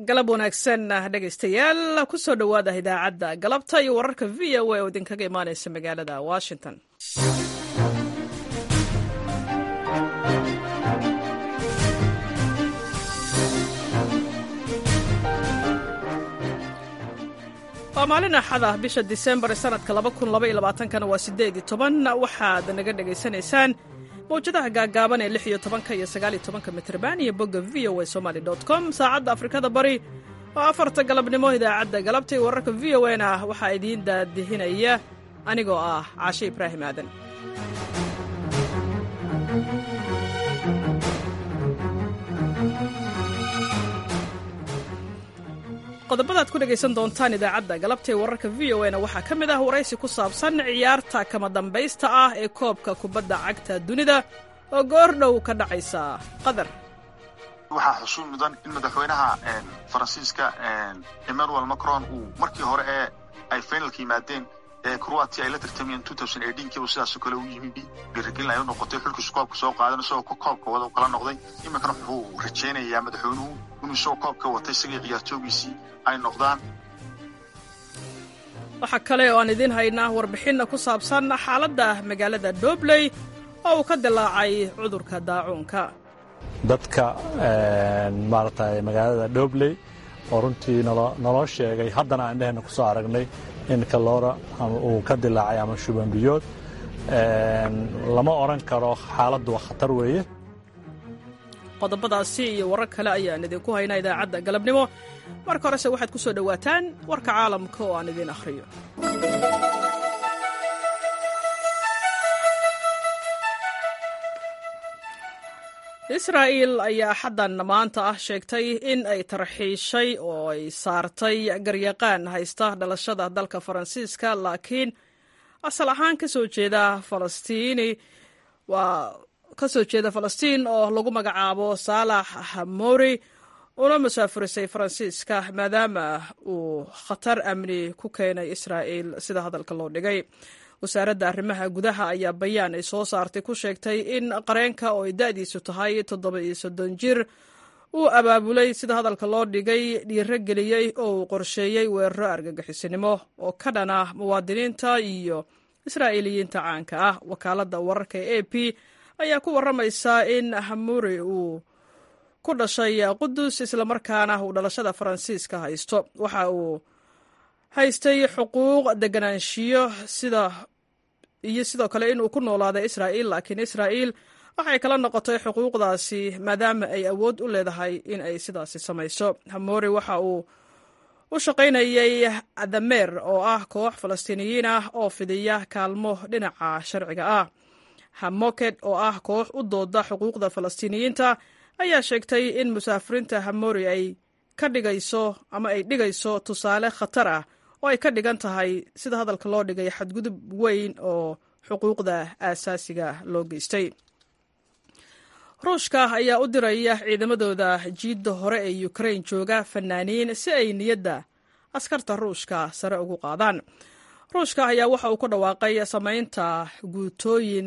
galab wanaagsan dhegaystayaal kusoo dhowaada idaacadda galabta iyo wararka v o a oo idinkaga imaanaysa magaalada washington waa maalin axada bisha disembar sanadka kana waa sideed toban waxaad naga dhegaysanaysaan mawjadaha gaagaaban ee lix iyo tobanka iyo sagaaliyo tobanka mitrban iyo bogga v o a somaly com saacadda afrikada bari oo afarta galabnimo idaacadda galabta iyo wararka v o na waxaa idiin daadihinaya anigoo ah caashe ibraahim aadan qodobadaad ku dhegaysan doontaan idaacadda galabta ee wararka v o na waxaa ka mid ah waraysi ku saabsan ciyaarta kama dambaysta ah ee koobka kubadda cagta dunida oo goor dhow ka dhacaysa qatar waxaa xusuus mudan in madaxweynaha faransiiska emmanuel macron uu markii hore ee ay finalka yimaadeen ee croatia ay la tartamayeen kiiba sidaasoo kale u yimi dhiirigelin ay u noqotay xulkiisu koobka soo qaadan isagoo koobka wada u kala noqday iminkana wuxuu rajaynayaa madaxweynuhu inuu isagoo koobka watay isagii ciyaartoogiisii ay noqdaan waxaa kale oo aan idiin haynaa warbixinna ku saabsan xaaladda magaalada dobley oo uu ka dilaacay cudurka daacuunka dadka maaragtay magaalada dobley oo runtii naloo sheegay haddana aan dhehena ku soo aragnay in kaloora uu ka dilaacay ama shubanbiyood lama odhan karo xaaladdu waa khatar weeye qodobadaasi iyo warar kale ayaan idinku haynaa idaacadda galabnimo marka horese waxaad ku soo dhowaataan warka caalamka oo aan idiin akhriyo israa'iil ayaa xaddan maanta ah sheegtay in ay tarxiishay oo ay saartay garyaqaan haysta dhalashada dalka faransiiska laakiin asal ahaan ka soo jeeda falastiini waa ka soo jeeda falastiin oo lagu magacaabo saalax hamori una musaafurisay faransiiska maadaama uu khatar amni ku keenay israa'iil sida hadalka loo dhigay wasaaradda arrimaha gudaha ayaa bayaan ay soo saartay ku sheegtay in qareenka oo ay da'diisu tahay toddoba iyo soddon jir uu abaabulay sida hadalka loo dhigay dhiiro geliyey oo uu qorsheeyey weeraro argagixisinimo oo ka dhana muwaadiniinta iyo israa'iiliyiinta caanka ah wakaaladda wararka ee a p ayaa ku warramaysa in hamuri uu ku dhashay qudus islamarkaana uu dhalashada faransiiska haysto waxa uu haystay xuquuq deganaanshiyo sida iyo sidoo kale inuu ku noolaaday israa'iil laakiin israa'iil waxay kala noqotay xuquuqdaasi maadaama ay awood u leedahay in ay sidaasi samayso hamori waxa uu u shaqaynayay adameer oo ah koox falastiiniyiin ah oo fidiya kaalmo dhinaca sharciga ah hamoked oo ah koox u dooda xuquuqda falastiiniyiinta ayaa sheegtay in musaafiriinta hamori ay ka dhigayso ama ay dhigayso tusaale khatar ah oo ay ka dhigan tahay sida hadalka loo dhigay xadgudub weyn oo xuquuqda aasaasiga loo geystay ruushka ayaa u diraya ciidamadooda jiidda hore ee ukrain jooga fanaaniin si ay niyadda askarta ruushka sare ugu qaadaan ruushka ayaa waxa uu ku dhawaaqay samaynta guutooyin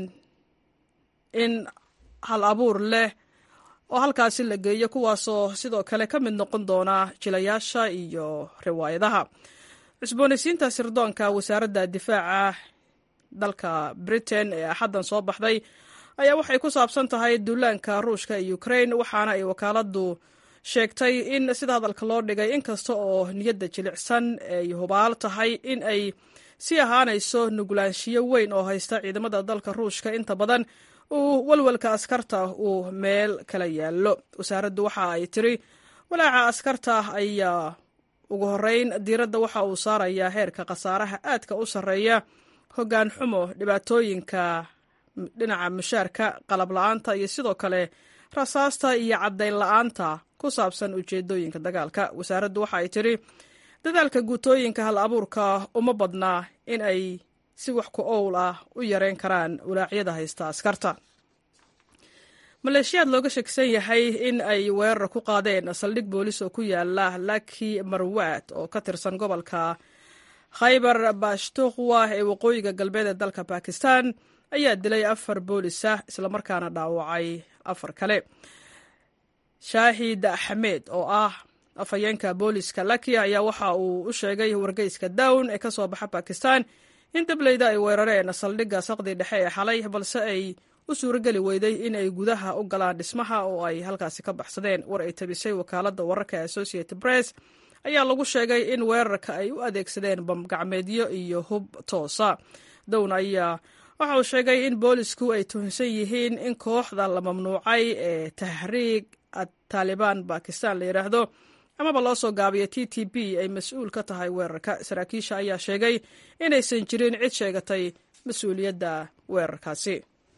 in hal abuur leh oo halkaasi la geeyo kuwaasoo sidoo kale ka mid noqon doona jilayaasha iyo riwaayadaha cusboonaysiinta sirdoonka wasaaradda difaaca dalka britain ee axaddan soo baxday ayaa waxay ku saabsan tahay duulaanka ruushka iyo ukrain waxaana ay wakaaladdu sheegtay in sida hadalka loo dhigay inkasta oo niyadda jilicsan ay hubaal tahay in ay sii ahaanayso nugulaanshiyo weyn oo haysta ciidamada dalka ruushka inta badan uu walwalka askarta uu meel kala yaallo wasaaraddu waxa ay tiri walaaca askarta ayaa ugu horreyn diiradda waxa uu saarayaa heerka khasaaraha aadka u sarreeya hoggaan xumo dhibaatooyinka dhinaca mushaarka qalab la-aanta iyo sidoo kale rasaasta iyo caddayn la-aanta ku saabsan ujeedooyinka dagaalka wasaaraddu waxa ay tiri dadaalka guutooyinka hal abuurka uma badnaa in ay si wax ku owl ah u yareyn karaan walaacyada haysta askarta maleeshiyaad looga sheegsan yahay in ay weerar ku qaadeen saldhig boolis oo ku yaala laki marwaad oo ka tirsan gobolka khaybar bashtukhwa ee waqooyiga galbeed ee dalka bakistan ayaa dilay afar boolis ah islamarkaana dhaawacay afar kale shaahid axmed oo ah afhayeenka booliska lakia ayaa waxa uu u sheegay wargeyska down ee ka soo baxa bakistan in dableyda ay weerareen saldhigga saqdi dhexe ee xalay balse ay u suurageli weyday in ay gudaha u galaan dhismaha oo ay halkaasi ka baxsadeen war ay tabisay wakaaladda wararka ee associated press ayaa lagu sheegay in weerarka ay u adeegsadeen bamgacmeedyo iyo hub toosa down ayaa waxa uu sheegay in boolisku ay tuhunsan yihiin in kooxda la mamnuucay ee tahriig taalibaan bakistan la yidhaahdo amaba loo soo gaabiyo t t b ay mas-uul ka tahay weerarka saraakiisha ayaa sheegay inaysan jirin cid sheegatay mas-uuliyadda weerarkaasi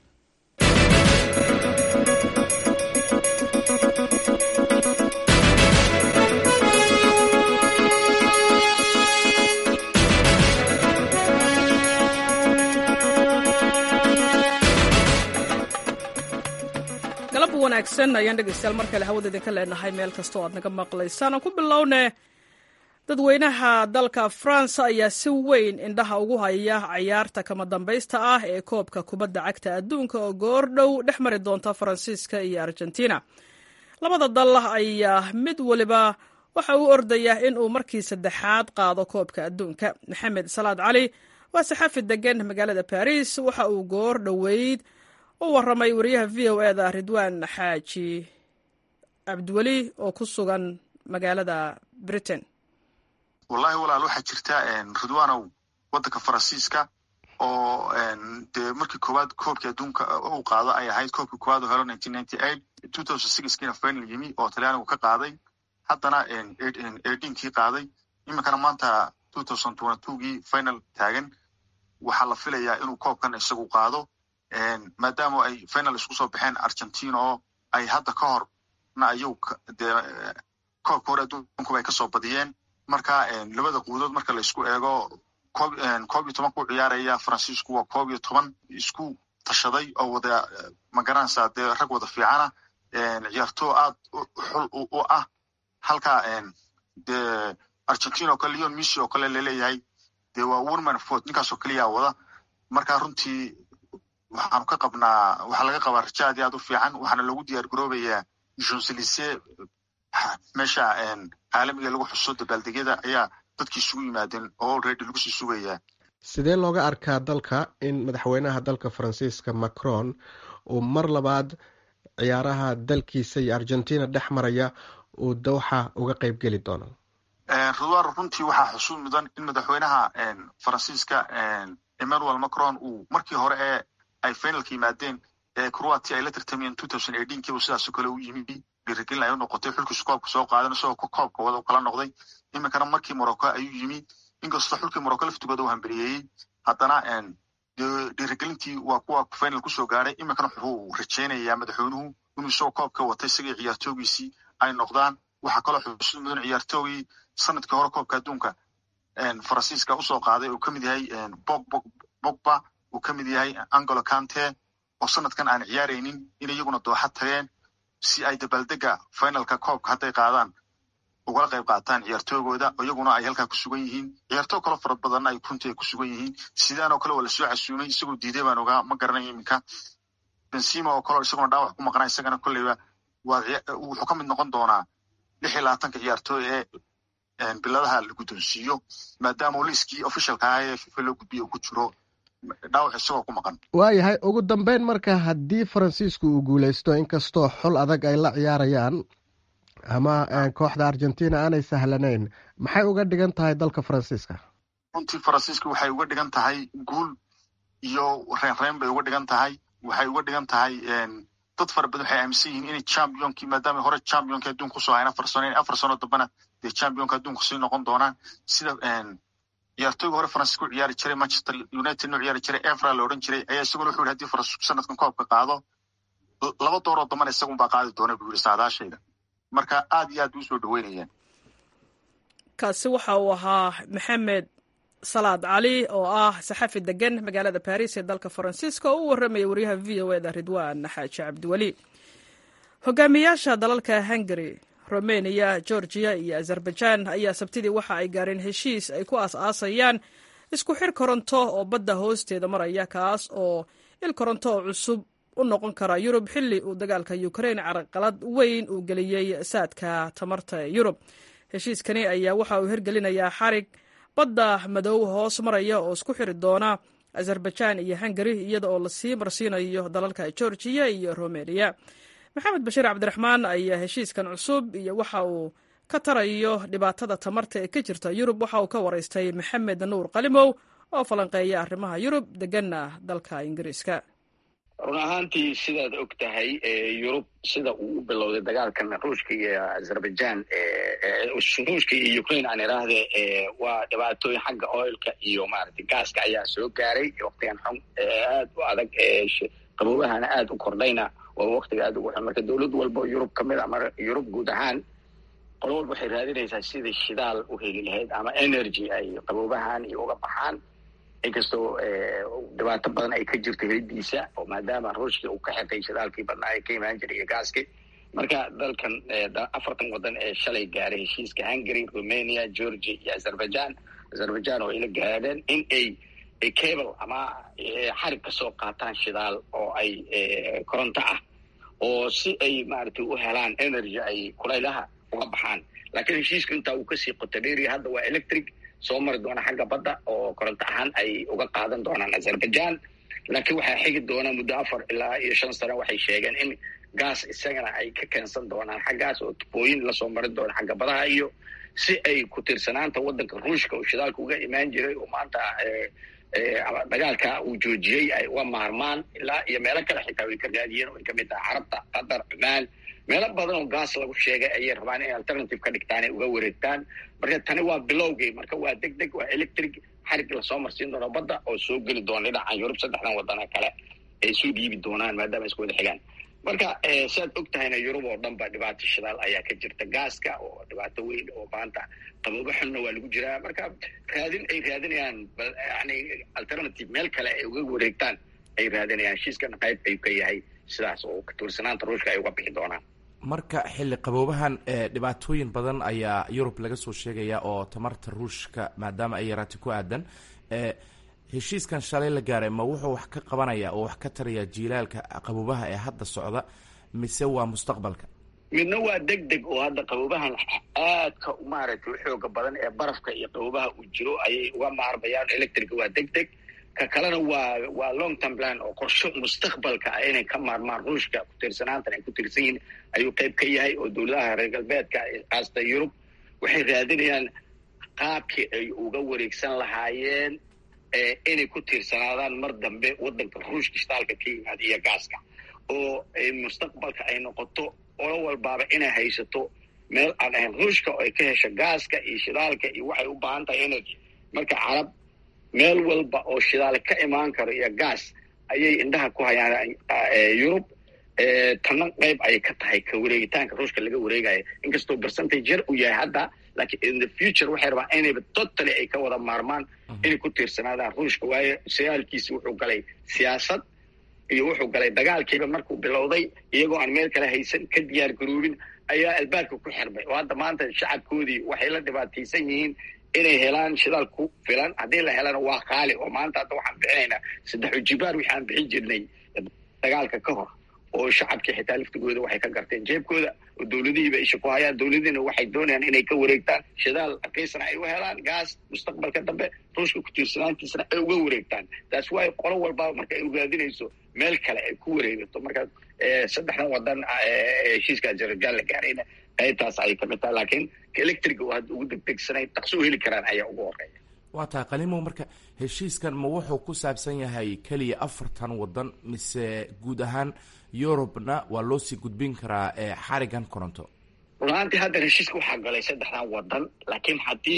galab wanaagsan ayaan dhegeystayaal mar kale hawada idinka leenahay meel kasta oo aad naga maqlaysaan aan ku bilowne dadweynaha dalka france ayaa si weyn indhaha ugu haya cayaarta kama dambaysta ah ee koobka kubadda cagta adduunka oo goor dhow dhex mari doonta faransiiska iyo argentina labada dal ayaa mid waliba waxa uu ordaya in uu markii saddexaad qaado koobka adduunka maxamed salaad cali waa saxafi degan magaalada baris waxa uu goor dhoweyd u waramay wariyaha v o eda ridwaan xaaji cabdiweli oo ku sugan magaalada britain wallahi walaal waxaa jirta ridwaanow waddanka faransiiska oo dee markii koowaad koobkii adduunka uu qaado ay ahayd koobkii koowaad oo helo nineteen ninety eight two thousand sixkiina final yimi oo talyaanigu ka qaaday haddana eighteen-kii qaaday iminkana maanta two thousand twenty two-gii final taagan waxaa la filayaa inuu koobkan isagu qaado maadaama ay final isku soo baxeen argentina oo ay hadda ka horna ayuu dee koobka hore adduunkuba ay kasoo badiyeen marka labada quudood marka la isku eego koob koob iyo toban ku ciyaaraya faransiisku waa koob iyo toban isku tashaday oo wada magaranaysaa dee rag wada fiicana ciyaartoo aad xul u ah halka dee argentina oo kale leon missy oo kale laleeyahay dee waa woman fort ninkaasoo keliyaa wada marka runtii waxaanu ka qabnaa waxaa laga qabaa raja aad iyo aad u fiican waxaana loogu diyaar garoobayaa jonselise meesha caalamiga lagu xuso dabaaldegyada ayaa dadkii isugu yimaadeen oo already lagu sii sugayaa sidee looga arkaa dalka in madaxweynaha dalka faransiiska macron uu mar labaad ciyaaraha dalkiisa iyo argentina dhex maraya uu dowxa uga qeyb geli doono ridwaan runtii waxaa xusuus mudan in madaxweynaha faransiiska emmanuel macron uu markii hore ee ay finalka yimaadeen ee croatia ay la tartamayeen two thousand eighteen kiiba sidaasoo kale u yimi dhiirigelin ay u noqotay xulkiisu koobka soo qaadan isagoo koobka wada kala noqday iminkana markii morocco ayuu yimi inkastoo xulkii morocco laftigooda u hamberiyeeyey haddana dhiirigelintii waa kuwa final kusoo gaadhay iminkana wuxuu rajaynayaa madaxweynuhu inuu isagoo koobka watay isagii ciyaartoogiisii ay noqdaan waxaa kaloo xusuus mudan ciyaartoogii sanadkii hore koobka adduunka faransiiska usoo qaaday uu kamid yahay bogba uu ka mid yahay angolo cante oo sanadkan aan ciyaaraynin in iyaguna dooxa tageen si ay dabaaldega finalka koobka hadday qaadaan ugala qayb qaataan ciyaartoogooda iyaguna ay halkaa ku sugan yihiin ciyaartoo kaloo fara badanna ay runtii ay ku sugan yihiin sidaan oo kale waa lasoo casuumay isagoo diiday baan ogaa ma garanaya iminka benzima oo kaleo isaguna dhaawac ku maqnaa isagana kolleyba wuxuu ka mid noqon doonaa lix iyo labaatanka ciyaartooy ee biladaha la guddoonsiiyo maadaama liiskii officialka ah ee fifa loo gudbiya uu ku jiro dhaawac isagoo ku maqan waayahay ugu dambeyn marka haddii faransiisku uu guuleysto inkastoo xul adag ay la ciyaarayaan ama kooxda argentina aanay sahlanayn maxay uga dhigan tahay dalka faransiiska runtii faransiiska waxay uga dhigan tahay guul iyo reenreen bay uga dhigan tahay waxay uga dhigan tahay dad fara badan waxay aaminsan yihiin inay championkii maadaama hore championka adduunka kusoo hayn afar sano in afar sano dambana dee championka adduunka sii noqon doonaan sida ciyaartooyga hore faransiiska u ciyaari jiray manchester united u ciyaari jiray evra la odhan jiray ayaa isaguna wuxu yihi hadii faransiisku sanadkan koobka qaado laba dooroo dambana isagun baa qaadi doona buu yihi saadaashayda marka aad iyo aad bay usoo dhaweynayaan kaasi waxa uu ahaa maxamed salaad cali oo ah saxafi degan magaalada baris ee dalka faransiiska oo u warramaya waryaha v o eda ridwaan xaaji cabdiweli hogaamiyaasha dalalka hungari romania georgiya iyo azerbaijan ayaa sabtidii waxa ay gaareen heshiis ay ku aas-aasayaan isku xir koronto oo badda hoosteeda maraya kaas oo il koronto oo cusub u noqon kara yurub xilli uu dagaalka ukrain carqalad weyn uu geliyey saadka tamarta ee yurub heshiiskani ayaa waxa uu hirgelinayaa xarig badda madow hoos maraya oo isku xiri doona azerbaijan iyo hungari iyada oo lasii marsiinayo dalalka georgiya iyo romeniya maxamed bashiir cabdiraxmaan ayaa heshiiskan cusub iyo waxa uu ka tarayo dhibaatada tamarta ee ka jirta yurub waxa uu ka waraystay maxamed nuur qalimow oo falanqeeya arrimaha yurub deganna dalka ingiriiska run ahaantii sidaad og tahay yurub sida uu u bilowday dagaalkan ruushka iyo azerbaijan ruushka iyo ukraine aan idhaahde waa dhibaatooyin xagga oilka iyo maaragtay gaaska ayaa soo gaaray waktigan xun aad u adag qaboobahana aad u kordhayna waa waktiga aad ugu xun marka dowlad walba yurub ka mid ama yurub guud ahaan qolo walba waxay raadinaysaa sidai shidaal u heli lahayd ama energy ay qaboobahan iyo uga baxaan inkastoo dhibaato badan ay ka jirto helidiisa oo maadaama ruushkii uu ka xeqay shidaalkii badnaa ee ka imaan jiray iyo gaaskii marka dalkan afartan waddan ee shalay gaaray heshiiska hungary romania georgia iyo azerbaijan azerbaijan oo ayla gaadheen in ay cable ama xarig ka soo qaataan shidaal oo ay koronto ah oo si ay maaragtay u helaan energy ay kulaylaha uga baxaan laakiin heshiiska intaa uu kasii qotodheeriya hadda waa electric soo mari doona xagga badda oo koronto ahaan ay uga qaadan doonaan azerbaijan laakiin waxaa xigi doona muddo afar ilaa iyo shan sano waxay sheegeen in gaas isagana ay ka keensan doonaan xaggaas oo tubooyin lasoo mari doona xagga badaha iyo si ay ku tiirsanaanta waddanka ruushka oo shidaalka uga imaan jiray oo maanta dagaalka uu joojiyey ay uga maarmaan ilaa iyo meelo kale xitaa way ka raadiyeen oo ay kamid tahay carabta qatar cumaan meelo badan oo gaas lagu sheegay ayay rabaan inay alternative ka dhigtaan ay uga wareegtaan marka tani waa bilowgii marka waa deg deg waa electric xarig lasoo marsiin doono badda oo soo geli doona dhinacan yurub saddexdan wadana kale ay soo dhiibi doonaan maadaama isku wada xigaan marka siaad og tahayna yurub oo dhan ba dhibaato shidaal ayaa ka jirta gaaska oo dhibaato weyn oo maanta qaboobo xunna waa lagu jiraa marka raadin ay raadinayaan yani alternative meel kale ay uga wareegtaan ay raadinayaan heshiiskan qayb ayuu ka yahay sidaas oo katuursanaanta ruushka ay uga bixi doonaan marka xilli qaboobahan dhibaatooyin badan ayaa yurub laga soo sheegaya oo tamarta ruushka maadaama ay yaraatay ku aadan heshiiskan shalay la gaaray ma wuxuu wax ka qabanaya oo wax ka taraya jiilaalka qaboobaha ee hadda socda mise waa mustaqbalka midna waa deg deg oo hadda qaboobahan aadka maaragtay u xooga badan ee barafka iyo qaboobaha uu jiro ayay uga maarmayaan electrica waa deg deg ka kalena waa waa long term plan oo qorsho mustaqbalka ah inay ka maarmaan ruushka ku-tiirsanaantan ay ku tiirsan yihiin ayuu qayb ka yahay oo dowladaha reer galbeedka kaasta yurub waxay raadinayaan qaabkii ay uga wareegsan lahaayeen inay ku tiirsanaadaan mar dambe waddanka ruushka shidaalka ka yimaada iyo gaaska oo mustaqbalka ay noqoto olo walbaaba inay haysato meel aan ahayn ruushka oo ay ka hesho gaaska iyo shidaalka iyo waxay u baahan tahay energy marka carab meel walba oo shidaal ka imaan karo iyo gaas ayay indhaha ku hayaan yurub tanna qayb ayay ka tahay ka wareegitaanka ruushka laga wareegayo inkastoo percentage yar uu yahay hadda laakiin in the future waxay rabaan inayba totally ay ka wada maarmaan inay ku tiirsanaadaan ruushka waayo sagaalkiisi wuxuu galay siyaasad iyo wuxuu galay dagaalkiiba markuu bilowday iyagoo aan meel kale haysan ka diyaar garoobin ayaa albaabka ku xirmay oo hadda maanta shacabkoodii waxay la dhibaataysan yihiin inay helaan shidaal ku filan haddii la helana waa qaali oo maanta hadda waxaan bixinaynaa saddex ujibaar wixi aan bixin jirnay dagaalka ka hor oo shacabkii xitaa laftigooda waxay ka garteen jeebkooda oo dowladihiiba isha ku hayaan dowladiina waxay doonayaan inay ka wareegtaan shidaal raqiisana ay u helaan gaas mustaqbalka dambe ruushka ku-tiirsanaantiisana ay uga wareegtaan taas waayo qolo walbaba marka ay raadinayso meel kale ay ku wareegato marka saddexdan wadan heshiiska azerbaijan la gaarayna qaybtaas ayay kamid tahay laakiin electriga oo hadda ugu degdegsanay dhaqso u heli karaan ayaa ugu horeeya waa tahay qalimow marka heshiiskan ma wuxuu ku saabsan yahay keliya afartan wadan mise guud ahaan yurubna waa loo sii gudbin karaa xarigan koronto run ahaantii hadda heshiiska waxaa galay saddexdan wadan laakiin haddii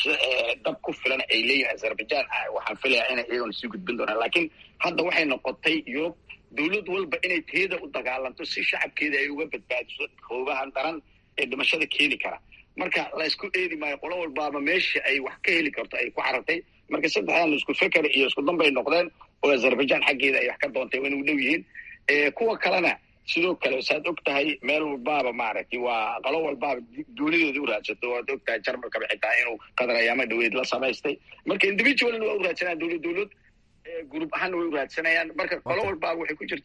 dab ku filan ay leeyihin azerbaijan waxaan filayaa inay iyagona sii gudbin doonaan laakiin hadda waxay noqotay yurub dowlad walba inay teeda u dagaalanto si shacabkeeda ay uga badbaadiso hoobahan daran ee dhimashada keeni kara marka la isku eedi maayo qolo walbaaba meesha ay wax ka heli karto ay ku carartay marka saddexdan isku feker iyo isku danbay noqdeen oo azerbaijan xaggeeda ay wax ka doontay waa inay u dhow yihiin kuwa kalena sidoo kale saad og tahay meel walbaaba maaragtay waa qolo walbaaba duuladooda u raadsato waad og tahay jarmalkaba xitaa inuu qadar ayaama dhaweyd la samaystay marka individualna waa u raadsanayaan dowlad dowlad group ahaanna way u raadsanayaan marka qolo walbaaba waxay ku jirtaa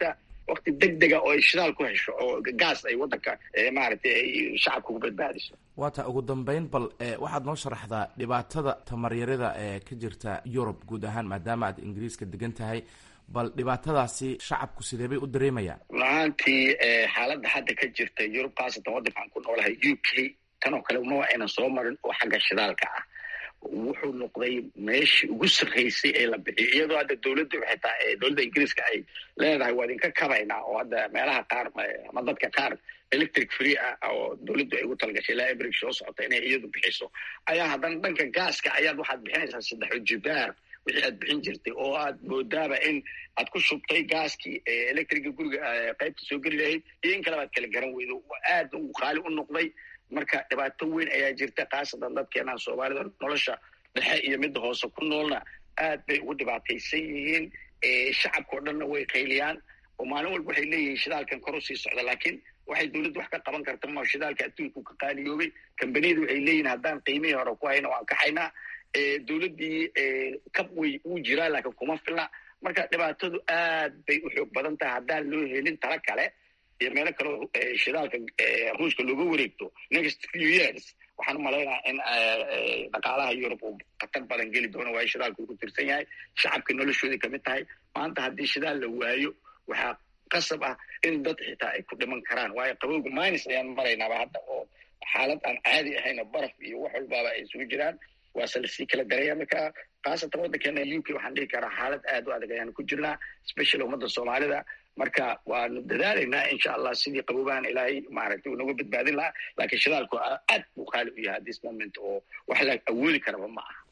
wakti deg dega oo ay shidaal ku hesho oo gaas ay waddanka maaragtay ay shacabka ku badbaadiso waata ugu dambeyn bal waxaad noo sharaxdaa dhibaatada tamaryarida ee ka jirta yurub guud ahaan maadaama aad ingiriiska degan tahay bal dhibaatadaasi shacabku sidee bay u dareemayaan run ahaantii xaaladda hadda ka jirta yurub khaasatan waddanka aan ku noolahay u k tan oo kale ma aynan soo marin oo xagga shidaalka ah wuxuu noqday meeshii ugu sarraysay ee la bixiyay iyadoo hadda dowladda xitaa dowladda ingiriiska ay leedahay waa idinka kabaynaa oo hadda meelaha qaar ama dadka qaar electric free ah oo dowladdu ay ugu talagashay ilaa ebrig soo socota inay iyadu bixiso ayaa haddana dhanka gaaska ayaad waxaad bixinaysaa saddexo jibaar wixii aad bixin jirtay oo aad moodaaba in aad ku shubtay gaaskii electriga guriga qaybta soo geli lahayd iyo in kaleba aad kala garan weydo aad uu qaali u noqday marka dhibaato weyn ayaa jirta khaasatan dadkeenaan soomaalida nolosha dhexe iyo midda hoose ku noolna aad bay ugu dhibaataysan yihiin shacabkao dhanna way qayliyaan oo maalin walba waxay leeyihiin shidaalkan kor u sii socda laakiin waxay dowladdu wax ka qaban karta ma shidaalka adduunku ka qaaliyoobay kambaniyadu waxay leeyihin haddaan qiimihii hore ku hayna waan kaxaynaa dowladdii kab way uu jiraa laakiin kuma filna marka dhibaatadu aad bay u xoog badan tahay haddaan loo helin tala kale iyo meelo kaleo shidaalka ruushka looga wareegto next few years waxaan u malaynaha in dhaqaalaha yurub uu khatar badan geli doono waayo shidaalka uu ku tirsan yahay shacabka noloshoodii kamid tahay maanta haddii shidaal la waayo waxaa qasab ah in dad xitaa ay ku dhiman karaan waayo qabowga minus ayaan maraynaaba hadda oo xaalad aan caadi ahayn oo baraf iyo wax walbaaba ay isugu jiraan waase lasii kala daraya marka khaasatan waddankeena u k waxaan dhihi karaa xaalad aad u adag ayaanu ku jirnaa special ummadda soomaalida marka waanu dadaalaynaa insha allah sidii qaboobahan ilaahay maaragtay uu naga badbaadin lahaa laakiin shidaalku aad buu qaali u yahay this moment oo wax la awoodi karaba ma aha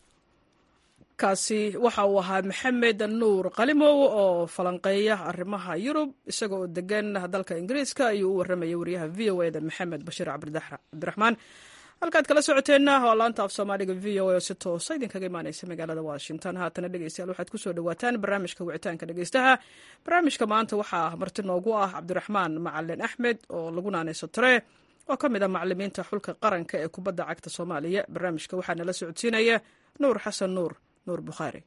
kaasi waxa uu ahaa maxamed nuur qalimow oo falanqeeya arrimaha yurub isaga oo degan dalka ingiriiska ayuu u warramayay wariyaha v o eda maxamed bashiir cabdiraxmaan halkaad kala socoteenna waa laanta af soomaaliga v o a oo si toosa idinkaga imaaneysa magaalada washington haatana dhegeystayaal waxaad kusoo dhawaataan barnaamijka wicitaanka dhegeystaha barnaamijka maanta waxaa marti noogu ah cabdiraxmaan macalin axmed oo lagu naaneyso tare oo ka mid ah macalimiinta xulka qaranka ee kubadda cagta soomaaliya barnaamijka waxaa nala socodsiinaya nuur xasan nuur nuur bukhaari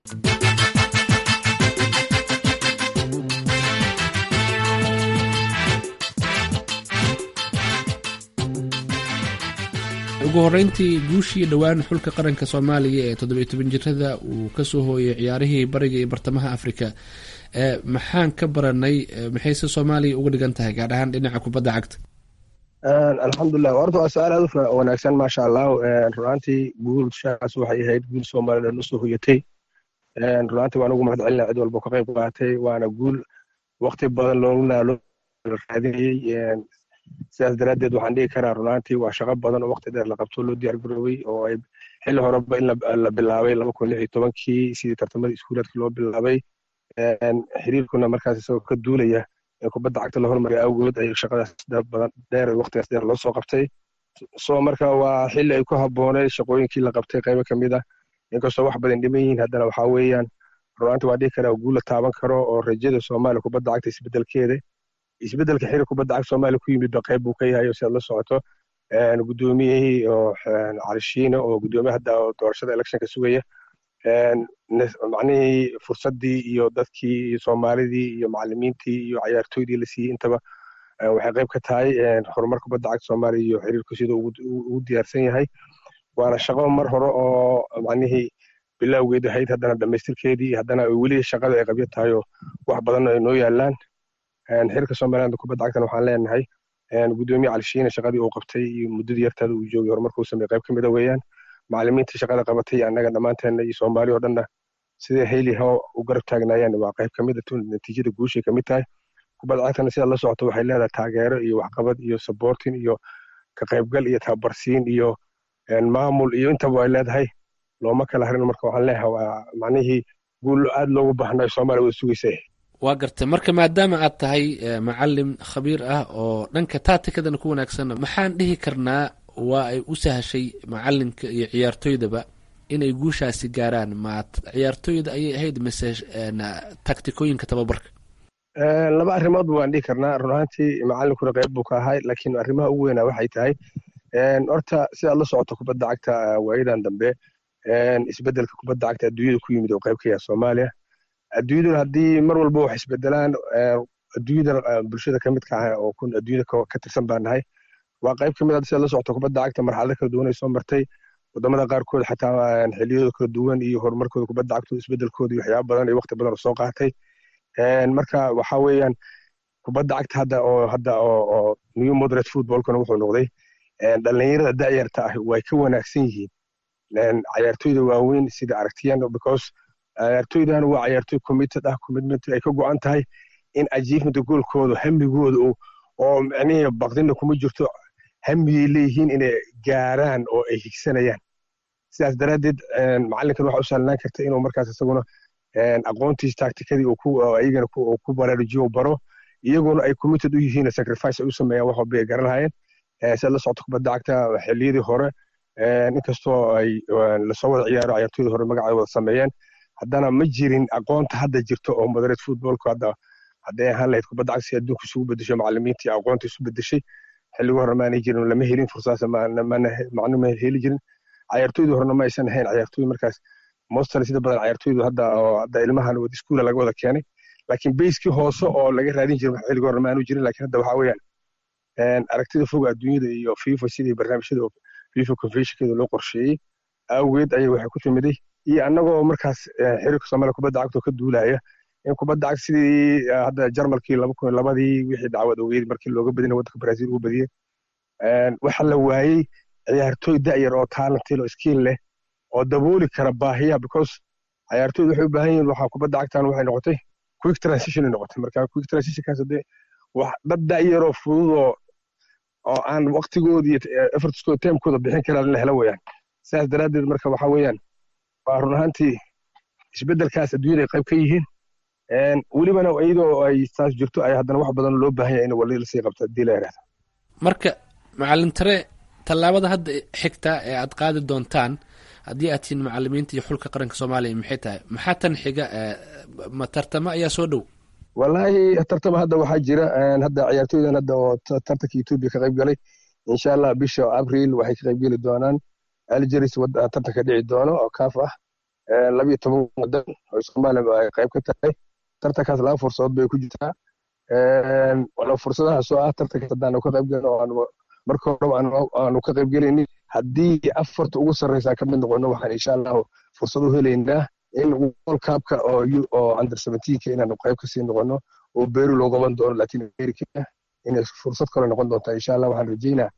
ugu horreyntii guushii dhowaan xulka qaranka soomaaliya ee toddobiyo toban jirada uu kasoo hooyay ciyaarihii bariga iyo bartamaha afrika maxaan ka baranay maxayse soomaaliya uga dhigan tahay gaar ahaan dhinaca kubadda cagta alxamdulilah horta waa su-aal aad u wanaagsan maasha allah runaantii guulshaas waxay ahayd guul soomaliland usoo hoyatay runaantii waan ugu mahad celina cid walba ka qayb qaatay waana guul wakti badan loogu naalo raadinayey sidaas daraaddeed waxaan dhihi karaa runaantii waa shaqo badan oo wakti dheer la qabto loo diyaar garoobay oo ay xilli horeba in la bilaabay laba kun lix iyo tobankii sidii tartamadii iskuulaadka loo bilaabay xiriirkuna markaas isagoo ka duulaya in kubadda cagta la hormariya awgood ay shaqadaas badan dheer waktigaas dheer loo soo qabtay so marka waa xilli ay ku habbooneed shaqooyinkii la qabtay qaybo ka mid ah inkastoo wax badan dhiman yihiin haddana waxaa weeyaan runaantii waa dhihi karaa guul la taaban karo oo rajada soomaaliya kubadda cagta isbedelkeeda isbedelka xiriir kubadda cagta soomaaliya ku yimid ba qayb buu ka yahay oo sidaad la socoto guddoomiyihii oo calishiina oo guddoomiye hadda oo doorashada electionka sugaya macnihii fursaddii iyo dadkii iyo soomaalidii iyo macalimiintii iyo cayaartooydii la siiyey intaba waxay qayb ka tahay horumar kubadda cagta soomaaliya iyo xiriirku sida ugu diyaarsan yahay waana shaqo mar hore oo macnihii bilowgeed ahayd haddana dhammaystirkeedii haddana weli shaqada ay qabyo tahay oo wax badanna ay noo yaalaan xiriirka somaliland kubadda cagtana waxaan leenahay guddoomiye calishiina shaqadii uu qabtay iyo muddadii yartaada uu joogay horumarka uu sameeyey qayb ka mida weeyaan macalimiintii shaqada qabatay annaga dhammaanteenna iyo soomaali oo dhanna sidai hayli ho u garab taagnaayeen waa qayb ka mida natiijada guushay ka mid tahay kubadda cagtana sidaad la socoto waxay leedahay taageero iyo waxqabad iyo saboortin iyo ka qaybgal iyo tababarsiin iyo maamul iyo intaba ay leedahay looma kala harin marka waxaan leeyahay waa macnihii guul aad loogu baahnayo soomaaliya wada sugaysa waa gartay marka maadaama aad tahay macalin khabiir ah oo dhanka taatikadana ku wanaagsan maxaan dhihi karnaa waa ay u sahashay macalinka iyo ciyaartoydaba inay guushaasi gaaraan ma ciyaartoyda ayay ahayd mise taktikooyinka tababarka laba arrimoodba waan dhihi karnaa run ahaantii macalinkuna qayb buu ka ahay laakiin arrimaha ugu weynaa waxay tahay horta sidaad la socoto kubadda cagta waayadan dambe isbedelka kubadda cagta adduunyada ku yimid oo qayb ka yaha soomaaliya adduunyaduna haddii mar walba wax isbedelaan adduunyada bulshada ka midka ah oo adduunyada ka tirsan baan nahay waa qayb ka mid ah sida la socota kubadda cagta marxalado kala duwan ay soo martay wadamada qaarkood xataa xiliyadooda kala duwan iyo horumarkooda kubadda cagtooda isbedelkooda iyo waxyaaba badan iyo waqti badan oo soo qaatay marka waxa weeyaan kubadda cagta hadda oo hadda oo new moderate footballkana wuxuu noqday dhalinyarada da'yarta ah way ka wanaagsan yihiin cayaartoyda waaweyn sida aragtiyan because cayaartoydan waa cayaartoy committed ah commitment ay ka go'an tahay in achievementa goolkooda hamigooda oo micnihii baqdina kuma jirto hamiyay leeyihiin inay gaaraan oo ay higsanayaan sidaas daraaddeed macallinkan waxa u sahlanaan karta inuu markaas isaguna aqoontiis tactikadii iyagana ku baraarujiyo baro iyaguna ay committed u yihiin sacrifice ay u sameeyaan wax walba ay garan lahayeen sida la socota kubadda cagta xilliyadii hore inkastoo ay lasoo wada ciyaaro cayaartoydii hore magacay wada sameeyeen haddana ma jirin aqoonta hadda jirto oo moderate footballku hadda hadday ahaan lahayd kubadda cagta si adduunka isugu bedesho macallimiintii aqoonta isu bedeshay xilligii hore maanay jirin lama helin fursadaas macnu ma heli jirin cayaartoydii horena ma aysan ahayn cayaartoy markaas mostly sida badan cayaartoydu hadda oo hadda ilmahan wada iskuula laga wada keenay laakiin bayskii hoose oo laga raadin jiray xilligii hore maanu jirin laakiin hadda waxaa weeyaan aragtida foga adduunyada iyo fifa sidii barnaamijyada fifa conventionkeeda loo qorsheeyey awgeed ayay waxay ku timiday iyo annagoo markaas xiriirka soomaaliya kubadda cagta ka duulaya in kubadda cagta sidii hadda jarmalkii laba kun labadii wixii dacwad ogeyd markii looga badina waddanka brazil ugu badiyey waxa la waayey ciyaartoy da'yar oo talentil oo skill leh oo dabooli kara baahiya because ciyaartoydu waxay u baahan yihiin waxaa kubadda cagtan waxay noqotay quick transition ay noqotay marka quick transitionkaas hadee wax dad da'yaroo fudud oo oo aan waqtigooda iyo effortskooda timekooda bixin karaan la helo weeyaan sidaas daraaddeed marka waxa weeyaan waa run ahaantii isbeddelkaas adduunyada ay qayb ka yihiin welibana iyadoo ay taas jirto ay haddana wax badan loo baahan yahay in wali lasii qabto haddii la yidhahdo marka macalin tare tallaabada hadda xigta ee aad qaadi doontaan haddii aad tihiin macalimiinta iyo xulka qaranka soomaaliya maxay tahay maxaa tan xiga ma tartamo ayaa soo dhow wallaahi tartama hadda waxaa jira hadda ciyaartoydan hadda oo tartanka etoobiya ka qayb galay insha allah bisha abril waxay ka qayb geli doonaan algeris tartanka dhici doono oo kaaf ah labiyo toban wadan oo soomaaliya ay qayb ka tahay tartankaas laba fursadood bay ku jirtaa fursadahaas oo ah tartankaas haddaanu ka qayb gelin oo aanu marka horeba aanu ka qayb gelaynin haddii afarta ugu sarreysa ka mid noqono waxaan insha allahu fursad u helaynaa in world cupka oo oo under seventeenka inaanu qayb kasii noqono oo beru loo qaban doono latin america inay fursad kale noqon doontaa insha allah waxaan rajeynaa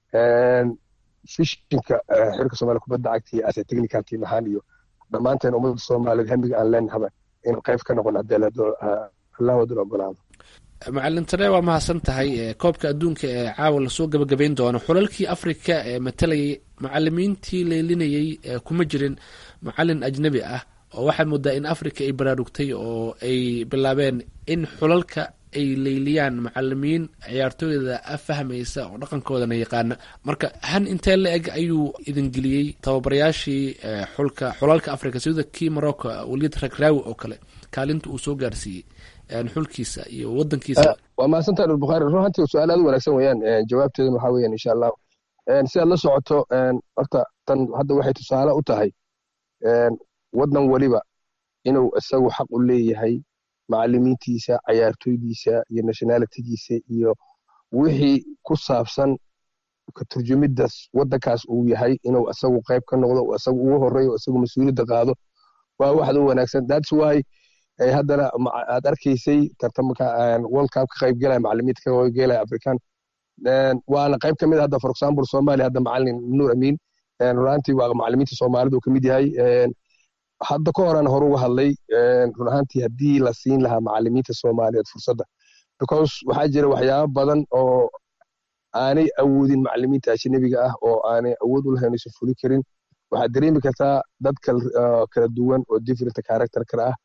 fishinka xirka soomaaliya kubadda cagta iyo ase technical team ahaan iyo dhammaanteen ummadda soomaaliyeed hamiga aan leenahaba in qayb ka noqon haddii allah wadun ogolaado macalin tare waa mahadsan tahay koobka adduunka ee caawa lasoo gabagabayn doono xulalkii africa ee matalayay macalimiintii leylinayay kuma jirin macalin ajnebi ah oo waxaad moodaa in africa ay baraarugtay oo ay bilaabeen in xulalka ay leyliyaan macalimiin ciyaartooyda fahmaysa oo dhaqankoodana yaqaana marka han intee la eg ayuu idin geliyey tababarayaashii xulka xulalka africa sida kii morocco walid ragraawi oo kale kaalinta uu soo gaarsiiyey xulkiisa iyo wadankiisa waa mahadsantaha dhulbukhaari run ahantii su-aal aad u wanaagsan weeyaan jawaabteeduna waxaa weeyaan insha allahu sidaad la socoto horta tan hadda waxay tusaale u tahay waddan weliba inuu isagu xaq u leeyahay macalimiintiisa cayaartoydiisa iyo nationalitigiisa iyo wixii ku saabsan ka turjumidaas waddankaas uu yahay inuu isagu qayb ka noqdo isagu ugu horeeyo isagu mas-uuliyadda qaado waa waxda u wanaagsan thats why haddana aad arkaysay tartamka world cup ka qayb gelaya macalimiinta ka qayb gelaya african waana qayb ka mid hadda for example soomaaliya hadda macalin nuur amiin runaantii waa macalimiinta soomaalida uu ka mid yahay hadda ka horan hore uga hadlay run ahaantii haddii la siin lahaa macalimiinta soomaaliyeed fursadda because waxaa jira waxyaabo badan oo aanay awoodin macalimiinta ajnabiga ah oo aanay awood u lahayn aysan fuli karin waxaad dareemi kartaa dad kala duwan oo different character kale ah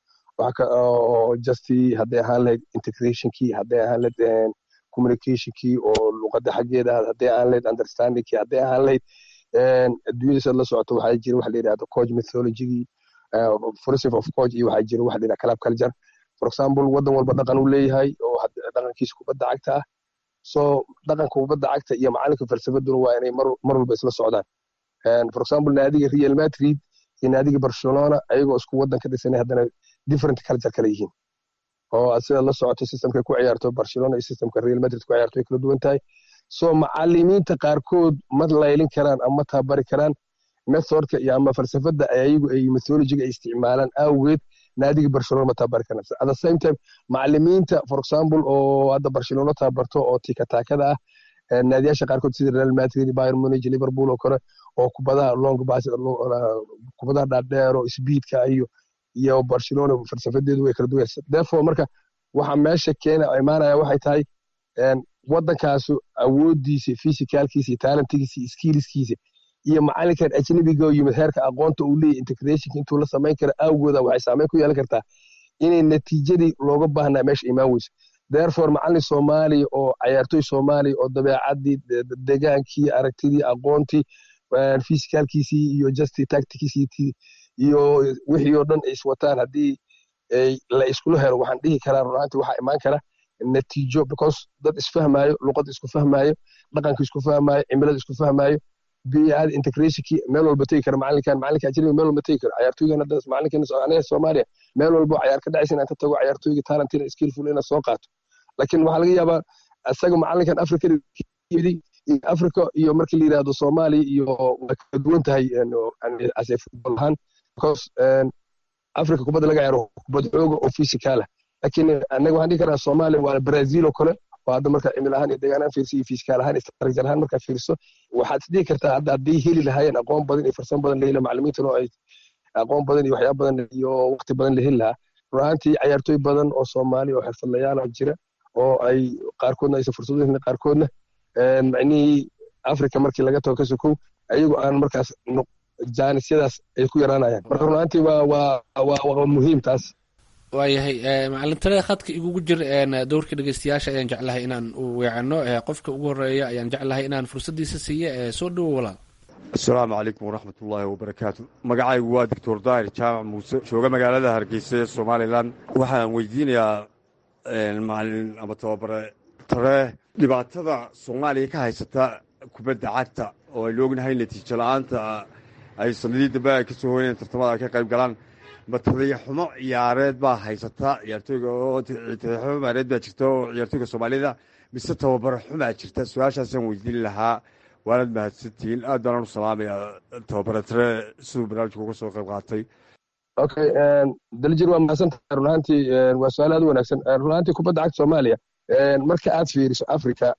oo justy hadday ahaan lahayd integrationkii hadday ahaan lahayd communicationkii oo luqadda xaggeeda hadday ahaan lahayd understandingkii hadday ahaan lahayd adduunyada sad la socoto waxaa jira waxa la yidhahda coach methodologygii philosophy of coach iyo waxaa jira waxa la yidhahda club culture for example waddan walba dhaqan uu leeyahay oo dhaqankiisa kubadda cagta ah so dhaqanka kubadda cagta iyo macalinka falsafaduna waa inay mar walba isla socdaan for example naadiga real madrid iyo naadiga barcelona ayagoo isku waddan ka dhisanay haddana different culture kale yihiin oo sida la socoto systemkay ku ciyaarto barcelona iyo systemka real madrid ku ciyaarto way kala duwan tahay so macalimiinta qaarkood ma laylin karaan ama tababari karaan methodka iyo ama falsafada ayagu ay methodologiga ay isticmaalaan awgeed naadiga barcelona ma tababari karaan at the same time macalimiinta for example oo hadda barcelona tababarto oo tikataakada ah naadiyaasha qaarkood sida real madrid bayern munich liverpool oo kale oo kubadaha long pass kubadaha dhaadheer oo speedka iyo iyo barcelona falsafadeedu way kala duwan therefore marka waxa meesha keena imaanaya waxay tahay wadankaasu awoodiisa physicalkiisa iyo talentigiisa iyo skillskiisa iyo macalinkan ajnabiga oo yimid heerka aqoonta uu leeyahy integrationka intuu la samayn kara awgooda waxay saameyn ku yeelan kartaa inay natiijadii looga baahnaa meesha imaan weyso therefore macalin soomaaliya oo cayaartoy soomaaliya oo dabeecadii degaankii aragtidii aqoontii physicalkiisii iyo justi tactickiisii iyo wixii oo dhan ay iswataan haddii la iskula helo waxaan dhihi karaa runaantii waxaa imaan kara natiijo because dad isfahmaayo luqad isku fahmaayo dhaqanka isku fahmaayo cimilada isku fahmaayo biyaada integrationkii meel walba tegi kara macalinkan macalinka ajnabiga meel walba tegi kara cayaartooygan hadda macalinkan aniga soomaaliya meel walba cayaar ka dhacaysa inaan ka tago cayaartooyga talentina skillful inaan soo qaato laakiin waxaa laga yaabaa isaga macalinkan africa yidi africa iyo markii la yidhahdo soomaaliya iyo way kala duwan tahay as a football ahaan because africa kubadda laga ciyaaro kubad xooga oo physical ah laakiin anaga waxaan dhihi karaa soomaaliya waa brazil oo kale oo hadda marka cimil ahaan iyo degaan ahaan fiirso iyo physical ahaan structure ahaan markaa fiirso waxaad isdhihi kartaa hadda hadday heli lahaayeen aqoon badan iyo farsamo badan laheli macalimiintan oo ay aqoon badan iyo waxyaaba badan iyo waqti badan la heli lahaa run ahaantii cayaartooy badan oo soomaaliya oo xirfadlayaal ah jira oo ay qaarkoodna aysan fursado helin qaarkoodna macnihii africa markii laga tago ka sokow ayagu aan markaas jaanisyadaas ay ku yaraanayaan marka run ahaantii waa waa waa muhiim taas waayahay macalintalada khadka igugu jir dowrka dhegeystayaasha ayaan jeclahay inaan u weecano qofka ugu horeeya ayaan jeclahay inaan fursaddiisa siiya soo dhowo walaal asalaamu calaykum waraxmat ullaahi wabarakaatu magacaygu waa doctor daahir jaamac muuse jooga magaalada hargeysa ee somalilan waxaan weydiinayaa macalin ama tababare tare dhibaatada soomaaliya ka haysata kubadda cagta oo aynu ognahay natiijo la-aanta ay sanadii dambe ay kasoo hoyeen tartamada ay ka qayb galaan ma tadayaxumo ciyaareed baa haysata ciyaartooyga oo tadayaxumo ciyaareed baa jirta oo ciyaartooyga soomaalida mise tababaro xumaa jirta su-aashaasaan weydiin lahaa waanad mahadsantihiin aad baanaan u salaamayaa tababare tare siduu barnaamijka uga soo qayb qaatay okay daljir waa mahadsantahay run ahaantii waa su-aal aad u wanaagsan run ahaantii kubadda cagta soomaaliya marka aad fiiriso africa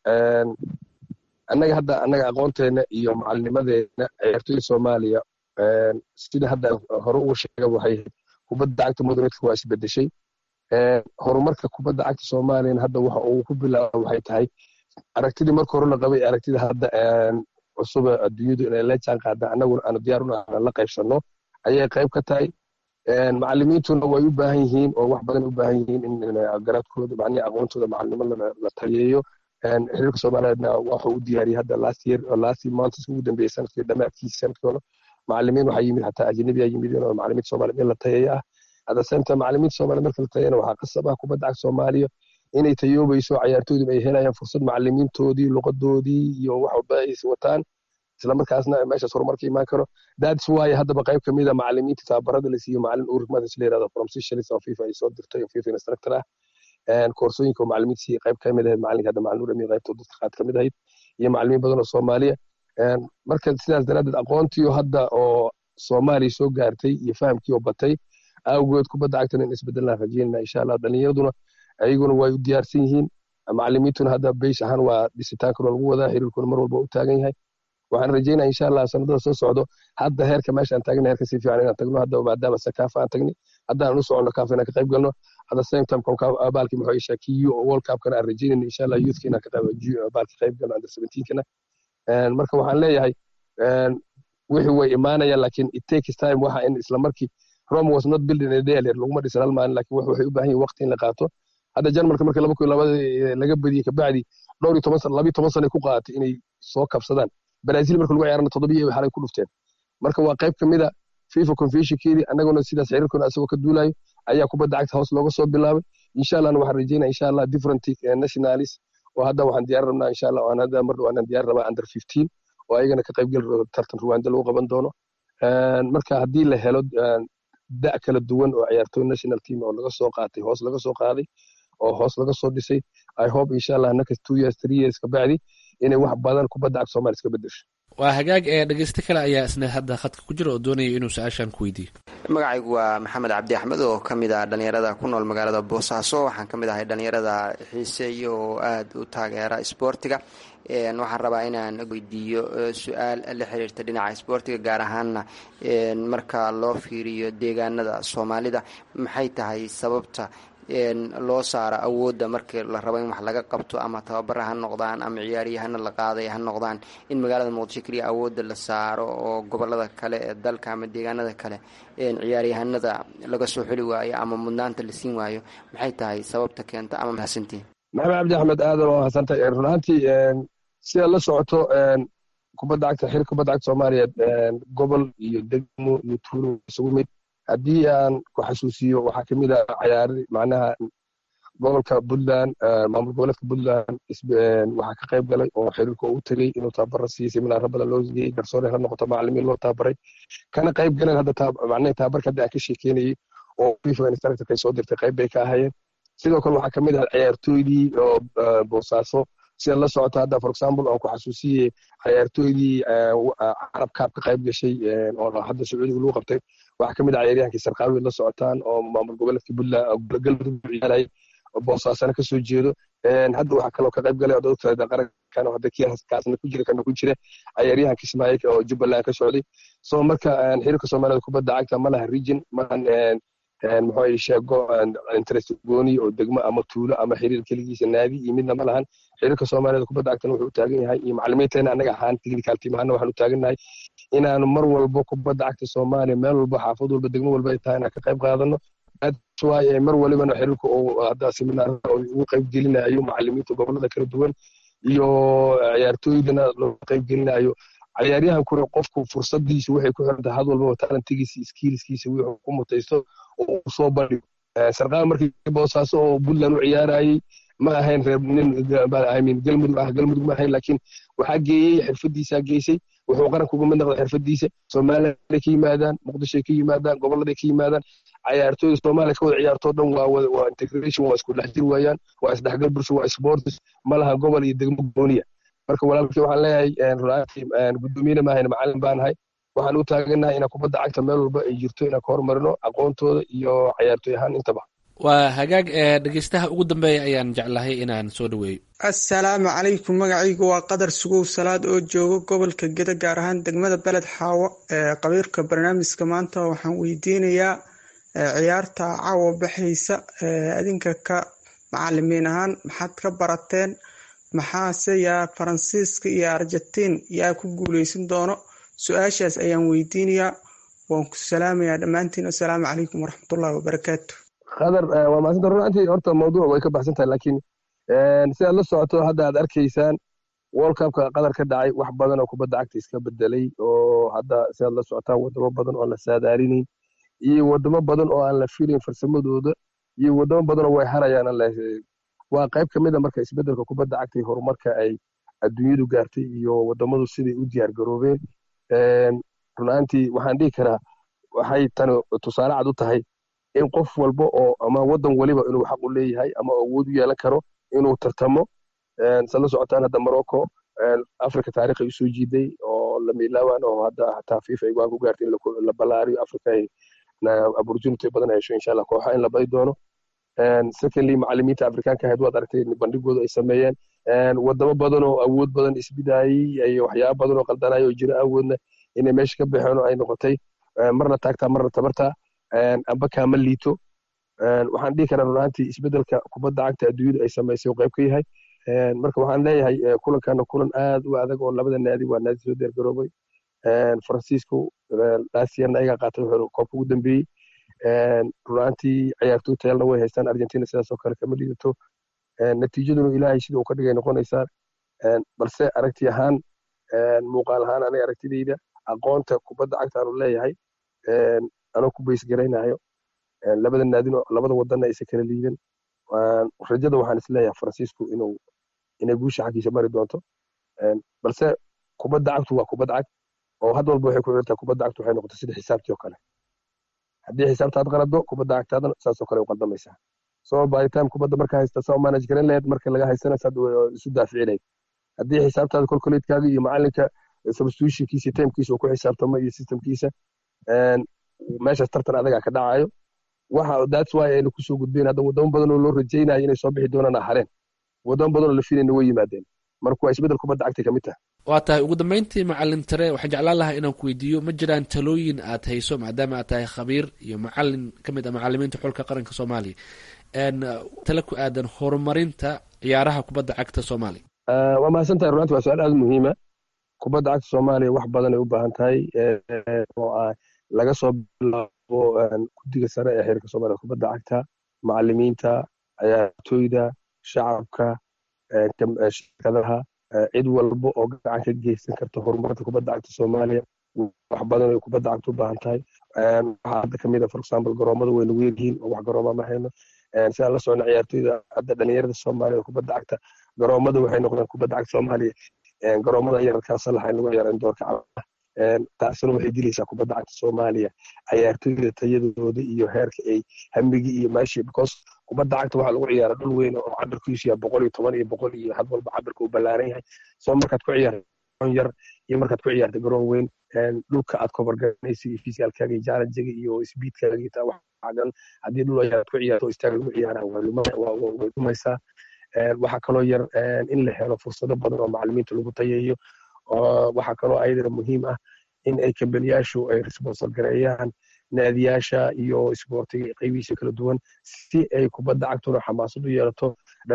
annaga hadda annaga aqoonteena iyo macalinimadeena ciyaartooyda soomaaliya sida hadda hore ugu sheega waxay kubadda cagta moderateka waa isbedeshay horumarka kubadda cagta soomaaliyana hadda waxa uu ku bilaaba waxay tahay aragtidii marka hore la qabay aragtida hadda cusuba adduunyadu inay la jaan qaada annaguna aanu diyaar una aan la qaybsanno ayay qayb ka tahay macalimiintuna way u baahan yihiin oo wax badan u baahan yihiin in garaadkooda macnihi aqoontooda macalinimo la taliyeeyo xiriirka soomaaliyeedna waxuu u diyaariyey hadda last year last months ugu dambeeyey sanadkii dhammaadkiisa sanadkooda macalimiin waxaa yimid xataa ajnabi aa yimid oo macalimiinta soomaaliya in la tayeeya ah hadda senta macalimiinta soomaaliya marka la tayana waxaa qasab ah kubadda cagta soomaaliya inay tayoobayso cayaartooyduna ay helayaan fursad macalimiintoodii luqadoodii iyo wax walba ay wataan islamarkaasna meeshaas horumarka imaan karo that's why haddaba qayb ka mid a macalimiinta tababarada la siiyo macalin urik madis la yirahdo from seychelles oo fifa ay soo dirtay oo fifa instructor ah koorsooyinka oo macalimiinta siiya qayb ka mid ahayd macalinka hadda macalin urami qaybta dadka qaad ka mid ahayd iyo macalimiin badan oo soomaaliya marka sidaas daraaddeed aqoontii hadda oo soomaaliya soo gaartay iyo fahamkii oo batay awgeed kubadda cagtana in isbedelaan rajeynana insha allah dhalinyaraduna ayaguna way u diyaarsan yihiin macalimiintuna hadda beys ahaan waa dhisitaankuna lagu wadaa xiriirkuna mar walba u taagan yahay waxaan rajeynaya insha allah sanadada soo socdo hadda heerka meeshaan taagna heerka si fiican inaan tagno hadda maadaama sakaafa aan tagni haddaan u soconno kaafa inaan ka qayb galno at the same time abaalkii muxuu ishaa kiyo oo world cupkana aan rajeynayna insha allah youthka inaan ka qayb abaalka qayb galno under seventeenkana marka waxaan leeyahay wixii way imaanayaan laakiin it takes time waxa in isla markii rome was not building a day laguma dhisan hal maalin laakiin waxay u baahan yihin waqti in la qaato hadda jarmalka markii laba kun labada laga badiyey kabacdi dhowr iyo toban sana labiyo toban sana ku qaadatay inay soo kabsadaan brazil marka lagu ciyaarana toddobiyo xalay ku dhufteen marka waa qayb kamid a fifa conventionkeedii annaguna sidaas xiriirkuna asagoo ka duulayo ayaa kubadda cagta hoos looga soo bilaabay insha allahna waxaan rajeynaya insha allah different nationalis oo hadda waxaan diyaar rabnaa insha allah aan hadda mar dhawaan diyaar rabaa under fifteen oo ayagana ka qayb geli tartan ruwaanda lagu qaban doono marka haddii la helo da' kala duwan oo ciyaartooy national team oo laga soo qaatay hoos laga soo qaaday oo hoos laga soo dhisay i hope insha allah next two years three years kabacdi inay wax badan kubadda cagta soomaaliya iska bedesho waa hagaag ee dhegeyste kale ayaa isna hadda khadka ku jira oo doonaya inuu su-aashan ku weydiiyo magacaygu waa maxamed cabdi axmed oo ka mid ah dhallinyarada ku nool magaalada boosaaso waxaan ka mid ahay dhallinyarada xiiseeya oo aada u taageera isboortiga waxaan rabaa inaan weydiiyo su-aal la xiriirta dhinaca isboortiga gaar ahaanna marka loo fiiriyo deegaanada soomaalida maxay tahay sababta loo saaro awoodda markii la rabo in wax laga qabto ama tababara ha noqdaan ama ciyaaryahana la qaaday ha noqdaan in magaalada muqdisho keliya awoodda la saaro oo gobolada kale ee dalka ama deegaanada kale ciyaaryahanada laga soo xuli waayo ama mudnaanta la siin waayo maxay tahay sababta keenta ama mahadsantiin maxamed cabdi axmed aadan oo hadsantay run ahaantii sida la socoto kubadda cagta xir kubadda cagta soomaaliyeed gobol iyo degmo iyo tuulo isugu mid haddii aan ku xasuusiyo waxaa ka mid ah cayaari macnaha gobolka puntland maamul goboleedka puntland waxaa ka qayb galay oo xiriirka ugu tegey inuu tababara siiyey seminaaro badan loo siiyey garsoore ha noqoto macalimiin loo tababaray kana qayb galeen hadda macnaha tababarka hadda aan ka sheekeynayey oo fifa instructorka ay soo dirtay qayb bay ka ahayeen sidoo kale waxaa ka mid ah ciyaartooydii oo boosaaso sida la socota hadda for example aan ku xasuusiye ciyaartooydii carab kaab ka qayb gashay oo hadda sacuudiga lagu qabtay waxaa ka mid ah ciyaaryahankii sarqaawi la socotaan oo maamul goboleedka puntland galmudug ciyaarayay boosaasana ka soo jeedo hadda waxaa kaloo ka qayb galay oo dadka qarankan oo hadda kaasna ku jira kana ku jira ciyaaryahanka ismaaciil oo jubbaland ka socday so marka xiriirka soomaalida kubadda cagta ma laha region maahan muxuu sheego interest gooni oo degmo ama tuulo ama xiriir keligiisa naadi iyo midna ma lahan xiriirka soomaalida kubadda cagtana wuxuu u taagan yahay iyo macalimiinteena annaga ahaan technical team ahaana waxaan u taagannahay inaanu mar walba kubadda cagta soomaaliya meel walba xaafad walba degmo walba ay tahay inaan ka qayb qaadano waaye mar walibana xiriirka uu hadda seminaarada ugu qayb gelinayo macalimiinta gobolada kala duwan iyo ciyaartooydana loo qayb gelinayo ciyaaryahankuna qofku fursadiisa waxay ku xiran tahay had walbaba talentigiisa skiilskiisa wuxuu ku mutaysto oo uu soo bandhigo sarqaal markii boosaaso oo puntland u ciyaarayay ma ahayn reer nin galmudug ah galmudug ma ahayn laakiin waxaa geeyey xirfadiisaa geysay wuxuu qaranka uga mid noqday xirfadiisa somalilanday ka yimaadaan muqdishoay ka yimaadaan goboladay ka yimaadaan ciyaartooyda soomaaliya ka wada ciyaartoo dhan waa waa integration waa isku dhex jir waayaan waa isdhexgal bulsho waa sports ma laha gobol iyo degmo gooniya marka walaalkii waxaan leeyahay runaatii guddoomiyena maahayn macalin baan ahay waxaan u taagannahay inaan kubadda cagta meel walba ay jirto inaan ka hormarino aqoontooda iyo ciyaartooy ahaan intaba waa hagaag ee dhegeystaha ugu dambeeya ayaan jeclahay inaan soo dhaweeyo assalaamu calaykum magacaygu waa qadar sugow salaad oo jooga gobolka geda gaar ahaan degmada beled xaawo ee qabiirka barnaamijka maanta waxaan weydiinayaa ciyaarta caawa baxaysa adinka ka macalimiin ahaan maxaad ka barateen maxaase yaa faransiiska iyo argentiin yaa ku guuleysan doono su-aashaas ayaan weydiinayaa waan ku salaamayaa dhammaantiin assalaamu calaykum waraxmatullahi wabarakaatu qadar waa maasanta runantii horta mawduuc way ka baxsan tahay laakiin sidaad la socoto hadda aad arkaysaan world cupka qadar ka dhacay wax badan oo kubadda cagta iska bedelay oo hadda sidaad la socotaan wadamo badan oo aan la saadaarinayn iyo wadamo badan oo aan la filayn farsamadooda iyo wadamo badan oo way harayaan waa qayb ka mid a marka isbeddelka kubadda cagta iyo horumarka ay adduunyadu gaartay iyo wadamadu siday u diyaar garoobeen runaantii waxaan dhihi karaa waxay tani tusaale cad u tahay in qof walba oo ama waddan waliba inuu xaq u leeyahay ama awood u yeelan karo inuu tartamo sa la socotaan hadda morocco africa taarikh ay usoo jiiday oo lamiilaawan oo hadda hataa fifa ay go-aan ku gaartay in la ballaariyo africa ay opportunity badan hesho insha allah kooxa in la badi doono secondly macalimiinta afrikaanka ahayd waad aragtay bandhigooda ay sameeyeen wadamo badan oo awood badan isbidaayey iyo waxyaaba badan oo qaldanaya oo jira awoodna inay meesha ka baxeen oo ay noqotay marna taagtaa marna tabartaa amba kaama liito waxaan dhihi karaa runaantii isbeddelka kubadda cagta adduunyadu ay samaysay oo qayb ka yahay marka waxaan leeyahay kulankana kulan aad u adag oo labada naadi waa naadi soo diyaargaroobay faransiisku laasiyarna ayagaa qaatay wuxuu koobka ugu dambeeyey runaantii ciyaartoy tayalna way haystaan argentina sidaas oo kale kama liidato natiijaduna ilaahay sida uu ka dhigay noqonaysaa balse aragti ahaan muuqaal ahaan aniga aragtidayda aqoonta kubadda cagta aanu leeyahay anoo ku baysgaraynayo labada naadino labada wadanna aysan kala liidan rajada waxaan isleeyahay faransiisku inuu inay guusha xaggiisa mari doonto balse kubadda cagtu waa kubad cag oo had walba waxay ku xirtaa kubadda cagtu waxay noqotay sida xisaabtii oo kale haddii xisaabtaad qalado kubadda cagtaadana saasoo kale u qaldamaysaa so by time kubadda marka haysta saa manage garan lahayd marka laga haysana saad isu daafici lahayd haddii xisaabtaada kolkoleedkaaga iyo macalinka substitutionkiisa timekiisa uu ku xisaabtamo iyo systemkiisa meeshaas tartan adagaa ka dhacayo waxa that's why aynu kusoo gudbeen hadda wadamo badan oo loo rajaynayo inay soo bixi doonaan hareen wadamo badan oo la filayna way yimaadeen marka waa isbeddel kubadda cagta kamid tahay waa tahay ugu dambeyntii macalin tare waxaan jeclaan lahaa inaan ku weydiiyo ma jiraan talooyin aad hayso maadaama aad tahay khabiir iyo macalin ka mid ah macalimiinta xulka qaranka soomaaliya tale ku aadan horumarinta ciyaaraha kubadda cagta soomaaliya waa mahadsan tahay runanti waa su-aal aada muhiima kubadda cagta soomaaliya wax badan ay u baahan tahay oo ah laga soo bilaabo guddiga sare ee xiriirka soomaaliya kubadda cagta macalimiinta ciyaartooyda shacabka shirkadaha cid walba oo gacan ka geysan karta horumarka kubadda cagta soomaaliya wax badan ay kubadda cagta u baahan tahay waxaa hadda kamid a for example garoomada way nagu yaryihiin oo wax garooma ma hayno sidaan la socona ciyaartooyda hadda dhalinyarada soomaaliya kubadda cagta garoomada waxay noqdeen kubadda cagta soomaaliya garoomada yararkaa salaxa in lagu ciyaaro in doorka caba taasina waxay dilaysaa kubadda cagta soomaaliya ciyaartooyda tayadooda iyo heerka ay hamigii iyo meeshii because kubadda cagta waxaa lagu ciyaara dhul weyn oo cabirkiisu yahay boqol iyo toban iyo boqol iyo had walba cabirka uu ballaaran yahay soo markaad ku ciyaarta garoon yar iyo markaad ku ciyaarta garoon weyn dhulka aad kobargaranaysa iyo fisiyaalkaaga iyo jaalajiga iyo sbiidkaaga iyo taa waxaagan haddii dhul yar aad ku ciyaarto oo istaag lagu ciyaara way dhumaysaa waxaa kaloo yar in la helo fursado badan oo macalimiinta lagu tayeeyo waxaa kaloo ayadana muhiim ah in ay kambaniyaashu ay responsal gareeyaan naadiyaasha iyo isboortiga qaybihiisa kala duwan si ay kubadda cagtuna xamaasad u yeelato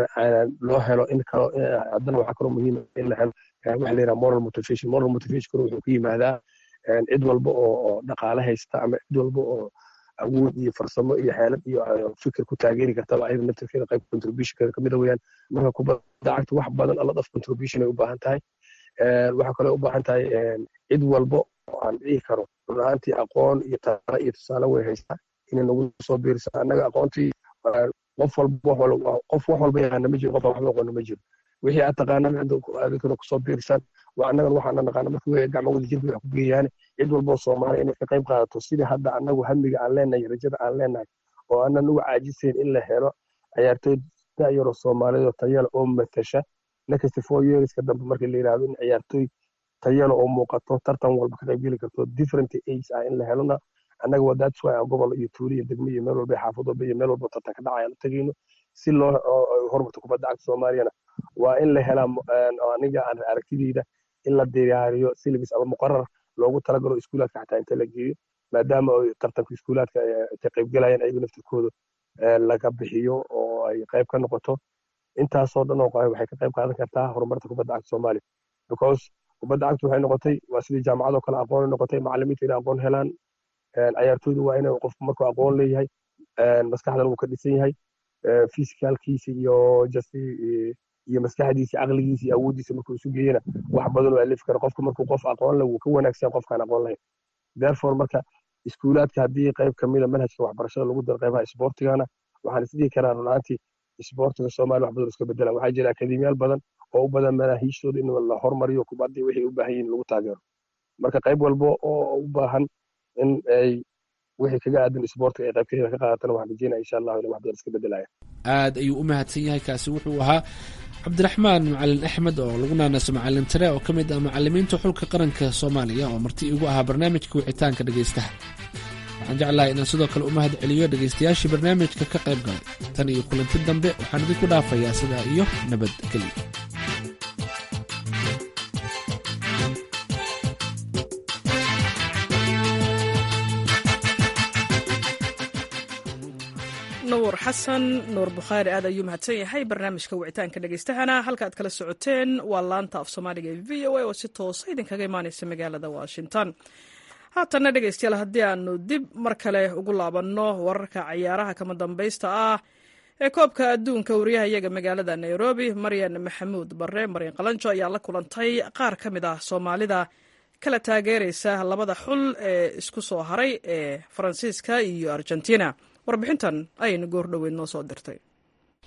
loo helo in kalo haddana waxaa kaloo muhiim in la helo waxa la yidhaha moral motivation moral motivation wuxuu ku yimaadaa cid walba oo dhaqaale haysta ama cid walba oo awood iyo farsamo iyo xeelad iyo fikir ku taageeri kartaba ayada naftirkeeda qayb contributionkeeda kamida weeyaan marka kubadda cagta wax badan a lot of contribution ay u baahan tahay waxaa kaloo u baahan tahay cid walba oo aan dhihi karo run ahaantii aqoon iyo tala iyo tusaale way haystaa inay nagu soo biirisa annaga aqoontii qof walba qof wax walba yaqaana ma jiro qof waxba aqoona ma jiro wixii aad taqaanaan adinkana kusoo biirisaan waa annagan waxaana naqaana marka wey gacmo wada jirka wax ku geeyaane cid walboo soomaaliya inay ka qayb qaadato sidii hadda annagu hamiga aan leenahay rajada aan leenahay oo aanan uga caajisayn in la helo ciyaartooy da'yaro soomaaliyad oo tayala oo matasha next four yearska dambe marka la yidhahdo in ciyaartooy tayala oo muuqato tartan walba ka qaybgeli karto different age ah in la helona annaga waa that's why aan gobol iyo tuuli iyo degmo iyo meel walba xaafad walba iyo meel walba tartan ka dhacaya aan tegayno si loo horumarto kubadda cagta soomaaliyana waa in la helaa aniga aan aragtideyda in la diyaariyo syllabus ama muqarar loogu talagalo iskuulaadka xataa inta la geeyo maadaama tartanka iskuulaadka ka qaybgalayaan ayagu naftirkooda laga bixiyo oo ay qayb ka noqoto intaasoo dhan oo waxay ka qayb qaadan kartaa horumarta kubadda cagta soomaaliya because kubadda cagta waxay noqotay waa sidii jaamacadoo kale aqoon noqotay macalimiinta inay aqoon helaan ciyaartooydu waa inay qofku markuu aqoon leeyahay maskaxdan uu ka dhisan yahay physicalkiisa iyo just iyo maskaxdiisa caqligiisa iyo awooddiisa markuu isu geeyana wax badan oo alifi kara qofka markuu qof aqoon leh wuu ka wanaagsan qofkaan aqoon lahayn therefore marka iskuulaadka haddii qayb kamida manhajka waxbarashada lagu daro qaybaha isboortigana waxaan isdhihi karaa runaantii isboortiga soomaaliya wax badan iska bedelaan waxaa jira akademiyaal badan oo u badan manaahiishtooda in la hormariyo kubaddii waxay u baahan yihin lagu taageero marka qayb walba oo u baahan in ay wixii kaga aadan isboortiga ay qaybkeeda ka qaadatana waxaan rajeynaya insha allahu in wax badan iska bedelaya aad ayuu u mahadsan yahay kaasi wuxuu ahaa cabdiraxmaan macalin axmed oo lagu naanaso macalin tare oo ka mid ah macalimiinta xulka qaranka soomaaliya oo marti igu ahaa barnaamijka wicitaanka dhegaystaha waxaan jeclahay inaan sidoo kale u mahad celiyo dhegaystayaashii barnaamijka ka qayb galay tan iyo kulanti dambe waxaan idinku dhaafayaa sidaa iyo nabadgelyo nuur xasan nuur bukhaari aad ayuu mahadsan yahay barnaamijka wicitaanka dhegaystahana halka aad kala socoteen waa laanta af soomaaliga ee v o a oo si toosa idinkaga imaaneysa magaalada washington haatanna dhegaystayaal haddii aanu dib mar kale ugu laabanno wararka cayaaraha kama dambaysta ah ee koobka adduunka wariyaha iyaga magaalada nairobi maryan maxamuud barre maryan qalanjo ayaa la kulantay qaar ka mid ah soomaalida kala taageeraysa labada xul ee isku soo haray ee faransiiska iyo argentina warbixintan ayayna goor dhoweyd noo soo dirtay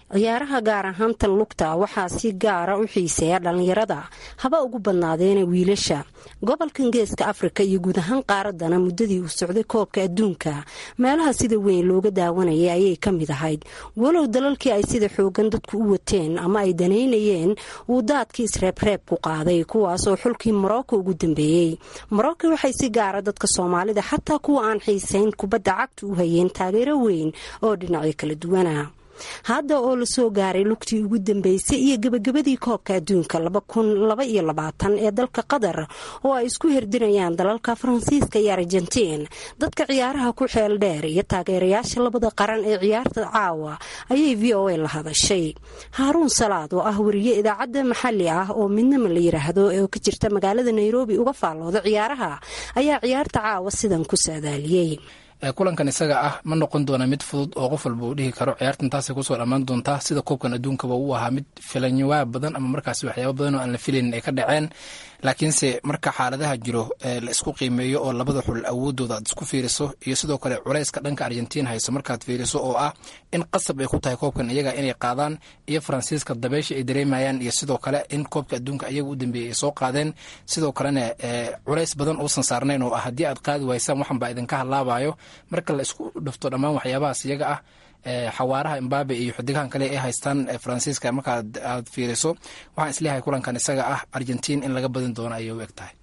ciyaaraha gaar ahaan tan lugta waxaa si gaara u xiiseeya dhallinyarada haba ugu badnaadeena wiilasha gobolkan geeska afrika iyo guud ahaan qaaradana muddadii uu socday koobka adduunka meelaha sida weyn looga daawanayay ayay ka mid ahayd walow dalalkii ay sida xoogan dadku u wateen ama ay danaynayeen uu daadkii isreebreeb ku qaaday kuwaasoo xulkii morocco ugu dambeeyey morocco waxay si gaara dadka soomaalida xataa kuwa aan xiisayn kubadda cagta u hayeen taageero weyn oo dhinacyo kala duwana hadda oo lasoo gaaray lugtii ugu dambeysay iyo gebagabadii koobka adduunka ee dalka qatar oo ay isku hirdirayaan dalalka faransiiska iyo argentiin dadka ciyaaraha ku xeel dheer iyo taageerayaasha labada qaran ee ciyaarta caawa ayay v o a la hadashay haaruun salaad oo ah wariye idaacadda maxalli ah oo midnama la yiraahdo oo ka jirta magaalada nairobi uga faallooda ciyaaraha ayaa ciyaarta caawa sidan ku saadaaliyey kulankan isaga ah ma noqon doona mid fudud oo qof walba uu dhihi karo ciyaartan taasay kusoo dhammaan doontaa sida koobkan adduunkaba uu ahaa mid filanyawaab badan ama markaas waxyaaba badan oo aan la filaynin ay ka dhaceen laakiinse marka xaaladaha jiro la isku qiimeeyo oo labada xul awoodooda aad isku fiiriso iyo sidoo kale culayska dhanka argentiin hayso markaad fiiriso oo ah in qasab ay ku tahay koobkan iyaga inay qaadaan iyo faransiiska dabeysha ay dareemayaan iyo sidoo kale in koobka adduunka iyaga u dambeeyey ay soo qaadeen sidoo kalena culays badan uusan saarnayn oo ah haddii aad qaadi waysaan waxan baa idinka hadlaabayo marka la isku dhafto dhammaan waxyaabahaas iyaga ah xawaaraha imbabe iyo xidigahan kale ay haystaan faransiiska marka aad fiiriso waxaan isleeyahay kulankan isaga ah argentiin in laga badin doono ayay u eg tahay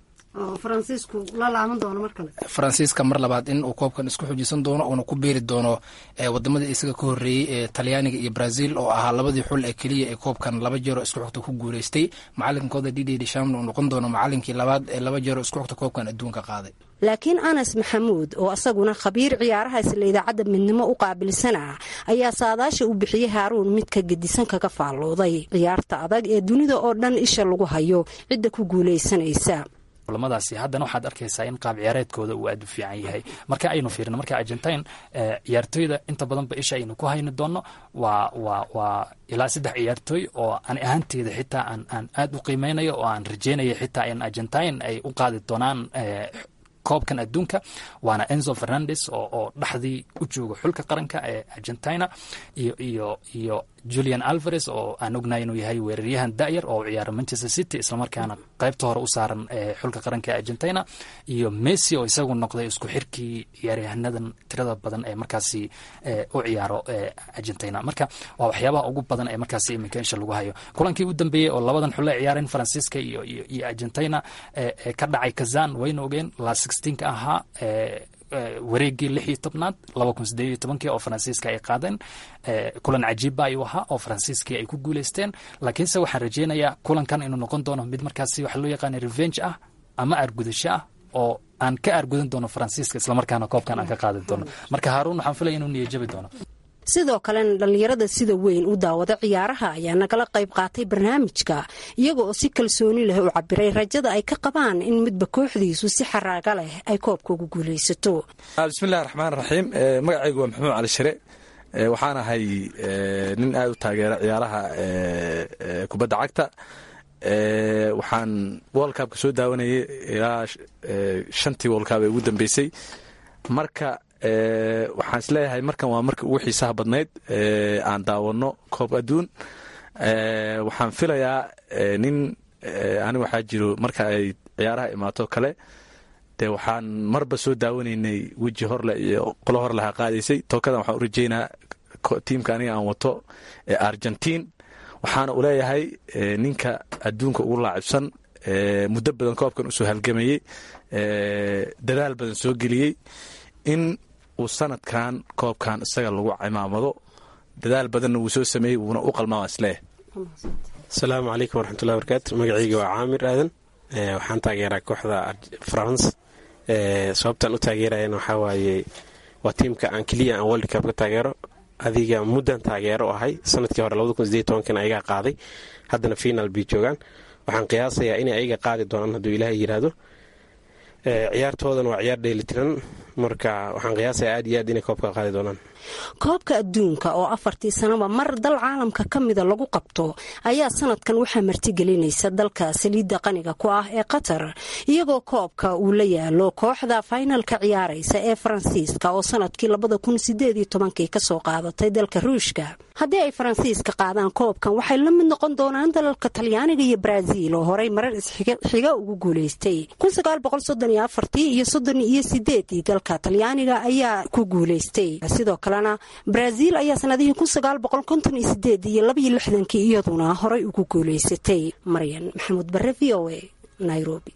faransiiska mar labaad in uu koobkan isku xujisan doono uuna ku beeri doono wadamadii isaga ka horeeyey ee talyaaniga iyo brazil oo ahaa labadii xul ee keliya ee koobkan laba jeero isku xigta ku guuleystay macalinkooda dd dsham uu noqon doono macalinkii labaad ee laba jeero isku xigta koobkan adduunka qaaday laakiin anas maxamuud oo asaguna khabiir ciyaaraha isla idaacadda midnimo u qaabilsan ah ayaa saadaasha uu bixiyey haaruun mid ka gedisan kaga faallooday ciyaarta adag ee dunida oo dhan isha lagu hayo cidda ku guulaysanaysa kulamadaasi haddana waxaad arkaysaa in qaab ciyaareedkooda uu aad u fiican yahay marka aynu fiirino marka argentine ciyaartooyda inta badanba isha aynu ku hayni doono waa waa waa ilaa saddex ciyaartooy oo ani ahaanteeda xitaa aan aan aad u qiimeynayo oo aan rajeynaya xitaa in argentine ay u qaadi doonaan koobkan adduunka waana enzo fernandes oo oo dhexdii u jooga xulka qaranka ee argentina iyo iyo iyo julian alvares oo aan ognahay inuu yahay weeraryahan da'yar oo ciyaara manchester city islamarkaana qaybta hore u saaran xulka qaranka ee argentina iyo messi oo isagu noqday isku xirkii ciyaaryahanadan tirada badan ee markaasi u ciyaaro argentina marka waa waxyaabaha ugu badan ee markaasi iminka insha lagu hayo kulankii u dambeeyey oo labadan xul ay ciyaareen faransiiska iyo iyo argentina ka dhacay kazan wayna ogeen la sixteenka ahaa wareegii lix iyo tobnaad laba kun sideed iyo tobankii oo faransiiska ay qaadeen kulan cajiibba ayuu ahaa oo faransiiskii ay ku guuleysteen laakiinse waxaan rajeynayaa kulankan inuu noqon doono mid markaasi waxa loo yaqaana revenge ah ama aargudasho ah oo aan ka aargudan doono faransiiska islamarkaana koobkan aan ka qaadi doono marka haaruun waxaan filaya inuu niyajabi doono sidoo kalena dhallinyarada sida weyn u daawada ciyaaraha ayaa nagala qayb qaatay barnaamijka iyaga oo si kalsooni leh u cabiray rajada ay ka qabaan in midba kooxdiisu si xaraaga leh ay koobka ugu guulaysato bismillahi raxmaan raxiim magacaygu waa maxamuud cali shire waxaan ahay nin aada u taageera ciyaaraha kubadda cagta waxaan wolkabka soo daawanayay ilaa shantii wolkab ee ugu dambeysay marka waxaan isleeyahay markan waa markii ugu xiisaha badnayd aan daawano koob adduun waxaan filayaa nin ani waxaa jiro marka ay ciyaaraha imaato kale dee waxaan marba soo daawanaynay weji horleh iyo qolo horleha qaadaysay tookadan waxaan u rajeynaa tiimka aniga aan wato ee argentiin waxaana u leeyahay ninka adduunka ugu laacibsan muddo badan koobkan usoo halgamayey dadaal badan soo geliyey in uu sanadkan koobkan isaga lagu cimaamado dadaal badanna wuu soo sameeyey wuuna u qalmaa isleeyahay asalaamu calaykum waraxmatullahi barakaatu magacayga waa caamir aadan waxaan taageeraa kooxda france sababtaan u taageerayana waxaa waaye waa tiimka aan keliya aan world cup ka taageero adiga muddan taageero ahay sanadkii hore labadakunsdeetobankana ayagaa qaaday haddana final bay joogaan waxaan qiyaasayaa inay ayaga qaadi doonaan hadduu ilaahay yidhaahdo ciyaartoodan waa ciyaar dheelitiran marka waxaan qiyaasayaa aad iyo aad inay koobka qaadi doonaan koobka adduunka oo afartii sanaba mar dal caalamka ka mida lagu qabto ayaa sanadkan waxaa martigelinaysa dalka saliidda qaniga ku ah ee qatar iyagoo koobka uu la yaalo kooxda faynalka ciyaaraysa ee faransiiska oo sanadkii kasoo qaadatay dalka ruushka haddii ay faransiiska qaadaan koobkan waxay la mid noqon doonaan dalalka talyaaniga iyo baraaziil oo horey marar isxiga ugu guulaystay iyo iyo dalka talyaaniga ayaa ku guulaystay sidoo kalena baraaziil ayaa sanadihii iyo iyaduna horey ugu guulaysatay maryan maxamuud bare v o a nairobi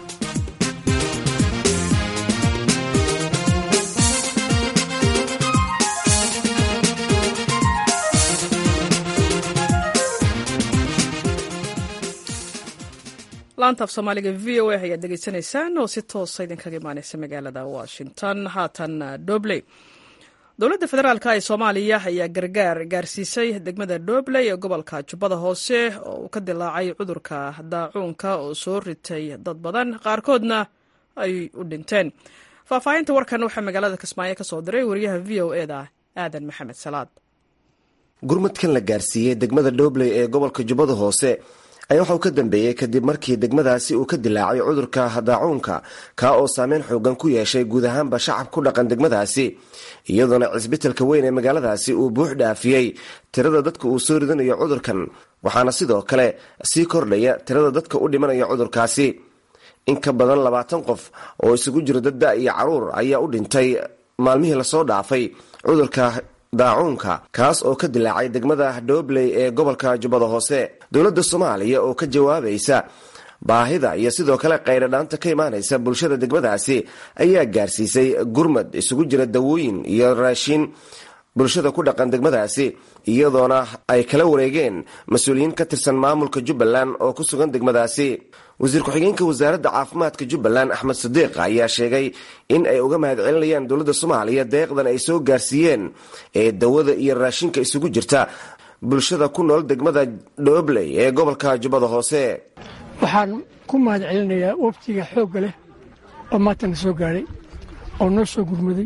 laanta af soomaaliga v o a ayaad degeysanaysaan oo si toosa idinkaga imaaneysa magaalada washington haatan dobley dowladda federaalk ee soomaaliya ayaa gargaar gaarsiisay degmada dobley ee gobolka jubbada hoose oo uu ka dilaacay cudurka daacuunka oo soo ritay dad badan qaarkoodna ay u dhinteen faahfaahinta warkan waxaa magaalada kismaayo ka soo diray wariyaha v o eda aadan maxamed salaad gurmadkan la gaarsiiyey degmada dobley ee gobolka jubbada hoose ayaa waxa uu ka dambeeyey kadib markii degmadaasi uu ka dilaacay cudurka daacuunka kaa oo saameyn xoogan ku yeeshay guud ahaanba shacab ku dhaqan degmadaasi iyadoona cisbitalka weyn ee magaaladaasi uu buux dhaafiyey tirada dadka uu soo ridanayo cudurkan waxaana sidoo kale sii kordhaya tirada dadka u dhimanaya cudurkaasi in ka badan labaatan qof oo isugu jiro dadda iyo caruur ayaa u dhintay maalmihii lasoo dhaafay cudurka daacuunka kaas oo ka dilaacay degmada dhobley ee gobolka jubbada hoose dowladda soomaaliya oo ka jawaabaysa baahida iyo sidoo kale qayradhaanta ka imaanaysa bulshada degmadaasi ayaa gaarsiisay gurmad isugu jira dawooyin iyo raashin bulshada ku dhaqan degmadaasi iyadoona ay kala wareegeen mas-uuliyiin ka tirsan maamulka jubbaland oo ku sugan degmadaasi wasiir ku-xigeenka wasaaradda caafimaadka jubbaland axmed sadiiq ayaa sheegay in ay uga mahad celinayaan dowladda soomaaliya deeqdan ay soo gaarsiiyeen ee dawada iyo raashinka isugu jirta bulshada ku nool degmada dhobley ee gobolka jubbada hoose waxaan ku mahad celinayaa waftiga xoogga leh oo maanta na soo gaadhay oo noo soo gurmaday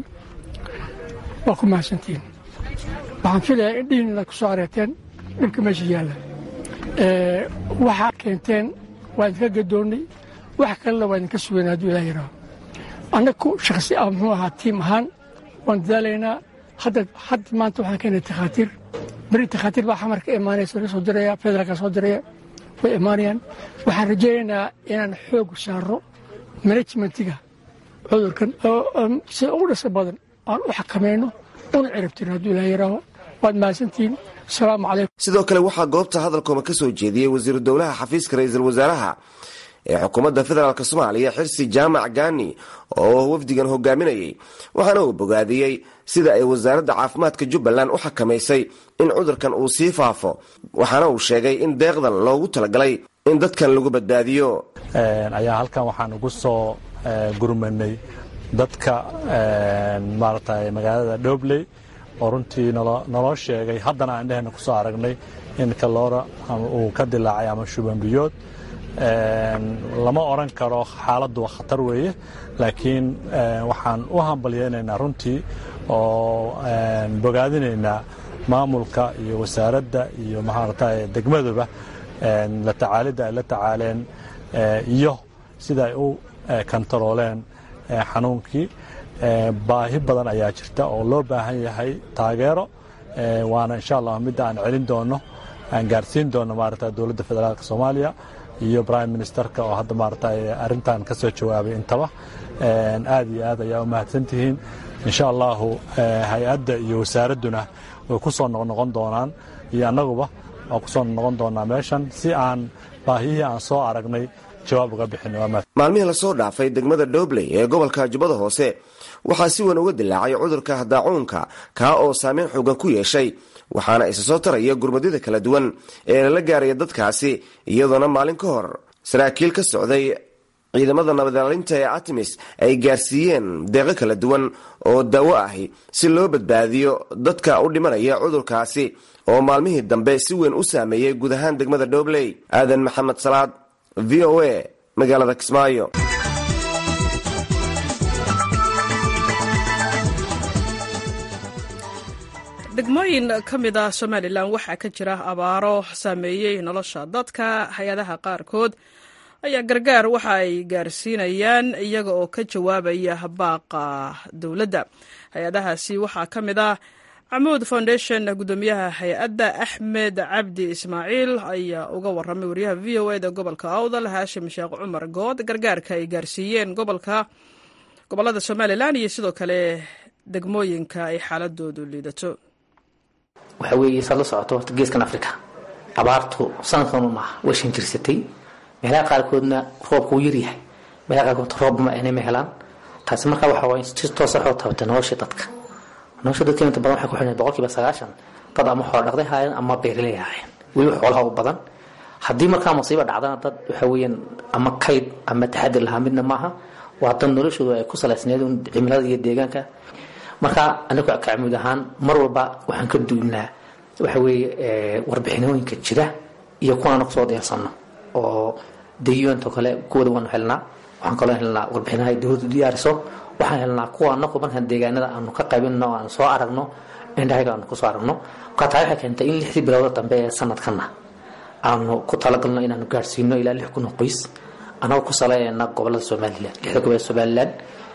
waa ku mahadsantiin waxaan filayaa in dhihin inaad ku soo areerteen dhibka meesha yaalla waxaad keenteen waa idinka gadoonnay wax kalena waa idinka sugayn hadduu ilaah yaraho annagu shakhsi ah muxuu ahaa tiim ahaan waan dadaalaynaa hadda hadda maanta waxaan keenay takhaatiir beri takhaatiir baa xamarka imaanaysa la soo diraya federaalka soo diraya way imaanayaan waxaan rajaynaynaa inaan xoog saaro manajmentiga cudurkan sida ugu dhasa badan aan u xakamayno una cirabtirin hadduu ilaah yaraaho waad mahadsantihiin asalaamu calaykum sidoo kale waxaa goobta hadalkooma ka soo jeediyey wasiiru dowlaha xafiiska ra-iisul wasaaraha ee xukuumadda federaalk soomaaliya xirsi jaamac gaani oo wafdigan hogaaminayay waxaana uu bogaadiyey sida ay wasaaradda caafimaadka jubbaland u xakamaysay in cudurkan uu sii faafo waxaana uu sheegay in deeqdan loogu talagalay in dadkan lagu badbaadiyo ayaa halkan waxaan ugu soo gurmanay dadka maaragtay magaalada dhobley oo runtii naloo sheegay haddana aan dhehena ku soo aragnay in kaloora uu ka dilaacay ama shubanbiyood lama odran karo xaaladdu waa khatar weeye laakiin waxaan u hambalyaynaynaa runtii oo bogaadinaynaa maamulka iyo wasaaradda iyo maaragtay degmaduba la tacaalidda ay la tacaaleen iyo sida ay u kantarooleen xanuunkii baahi badan ayaa jirta oo loo baahan yahay taageero waana insha allah midda aan celin doono aan gaarsiin doono maarata dowladda federaalk soomaaliya iyo prime ministerka oo hadda maarata arrintan ka soo jawaabay intaba aad iyo aad ayaa u mahadsantihiin insha allahu hay-adda iyo wasaaradduna way ku soo noqnoqon doonaan iyo annaguba waa ku soo noqon doonaa meeshan si aan baahiyihii aan soo aragnay jawaab uga bixin maalmihii lasoo dhaafay degmada dhobley ee gobolka jubbada hoose waxaa si weyn uga dilaacay cudurka daacuunka kaa oo saameyn xoogan ku yeeshay waxaana isa soo taraya gurmadyada kala duwan ee lala gaaraya dadkaasi iyadoona maalin ka hor saraakiil ka socday ciidamada nabadilaalinta ee artemis ay gaarsiiyeen deeqo kala duwan oo daawo ahi si loo badbaadiyo dadka u dhimanaya cudurkaasi oo maalmihii dambe si weyn u saameeyey guud ahaan degmada dhobley aadan maxamed salaad v o a magaalada kismaayo degmooyin ka mid ah somalilan waxaa ka jira abaaro saameeyey nolosha dadka hay-adaha qaarkood ayaa gargaar waxa ay gaarsiinayaan iyaga oo ka jawaabaya baaqa dowladda hay-adahaasi waxaa ka mid ah camuud foundation guddoomiyaha hay-adda axmed cabdi ismaaciil ayaa uga waramay wariyaha v o eda gobolka awdal haashim sheekh cumar good gargaarka ay gaarsiiyeen gobolka gobolada somalilan iyo sidoo kale degmooyinka ay xaaladoodu liidato waxa weeye saad la socoto horta geeskan africa abaartu sanadkan maaha way shan jirsatay meelaha qaarkoodna roobka uu yaryahay meelaha qaarkood roob ma aynama helaan taasi markaa waxa waye si toosa waxu tabatay nolosha dadka nolosha dadka inta badan waxay ku xidhan boqolkiiba sagaashan dad ama xoolo dhaqday haayeen ama beeraley haayeen weliba xoolaha u badan haddii markaa masiiba dhacdana dad waxa weeyaan ama kayd ama taxadir lahaa midna maaha waa dad noloshoodu ay ku salaysneed cimilada iyo deegaanka marka anagu kacmuud ahaan mar walba waxaan ka duulnaa waxa weeye warbixinooyinka jira iyo kuwaana kusoo diyaarsano oo dayuunto kale kuwada waanu helnaa waxaan kaloo helnaa warbixinaha ay dowladdu diyaariso waxaan helnaa kuwa anagu markaan deegaanada aanu ka qaybinno aanu soo aragno indhahaga aanu kusoo aragno marka taa waxay keentay in lixdii bilowda dambe ee sanadkana aanu ku talagalno inaanu gaarsiino ilaa lix kun oo qoys anagoo ku saleynayna gobolada somalilan lixda gobol ee somalilan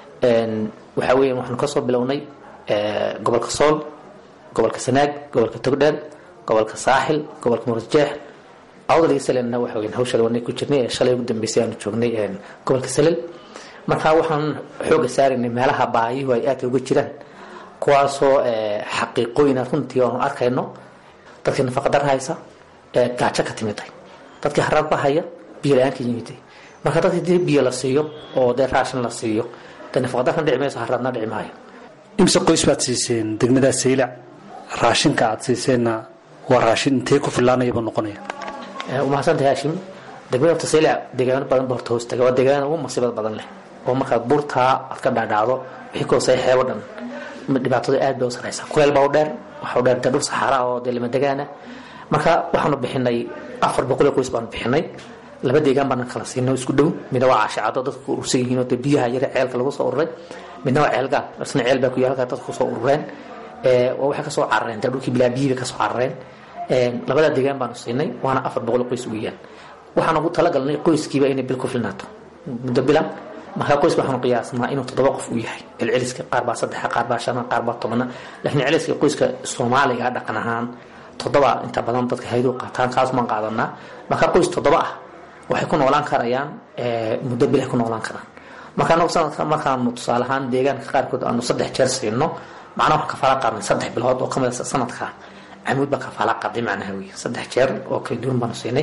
waxa weeyaan waxaanu kasoo bilownay gobolka sool gobolka sanaag gobolka togdheer gobolka saaxil gobolka murasjeex awdal iyo salelna waxa weyan hawsha wanay ku jirnay ee shalay ugu dambeysay aanu joognay gobolka salel marka waxaan xooga saaraynay meelaha baayuhu ay aadka uga jiraan kuwaasoo xaqiiqooyina runtii aanu arkayno dadkii nafaqadar haysa gaajo ka timiday dadkii haraadba haya biyo la-aan ka yimiday marka dadkii dee biyo la siiyo oo dee raashin la siiyo dee nafaqadarkan dhici mayso haraadna dhici maayo imse qoys baad siiseen degmada saylac raashinka aad siiseenna waa raashin intee ku filaanayaba noqonaya umahadsantahay haashim degmada horta saylac deegaano badan ba horta hoostaga waa deegaanada ugu masiibada badan leh oo markaad buurtaa aad ka dhaadhacdo wixii ka hooseeya xeebo dhan dhibaatada aad bay u saraysaa kuleel baa u dheer waxa u dheer dee dhul saxaara oo dee lima degaana marka waxaanu bixinay afar boqol qoys baanu bixinay laba deegaan baana kala siinay isku dhow midna waa caashicado dadku urursan yihiin oo dee biyaha yare ceelka lagu soo ururay midna waa ceelgaal isna ceel baa ku yaal halkaa dadku kusoo urureen waxay kasoo carareen dee dhulkii bilaa biyihii bay kasoo carareen labada deegaan baanu siinay waana afar boqol qoys weeyaan waxaan ugu talagalnay qoyskiiba inay bil ku filnaato muddo bilan markaa qoyska waxaanu qiyaasnaa inuu toddoba qof uu yahay celceliska qaar baa saddexa qaar baa shana qaar baa tobana laakiin celceliska qoyska soomaaliga dhaqan ahaan toddoba inta badan dadka haydu qaataan kaas maan qaadanaa markaa qoys toddoba ah waxay ku noolaan karayaan muddo bil ay ku noolaan karaan marka anagu sanadka markaanu tusaale ahaan deegaanka qaarkood aanu saddex jeer siino macnaha waxaan kafaala qaadnay saddex bilood oo kamid a sanadka camuud baa kafaala qaaday macnaha wey saddex jeer oo kala duwan baanu siinay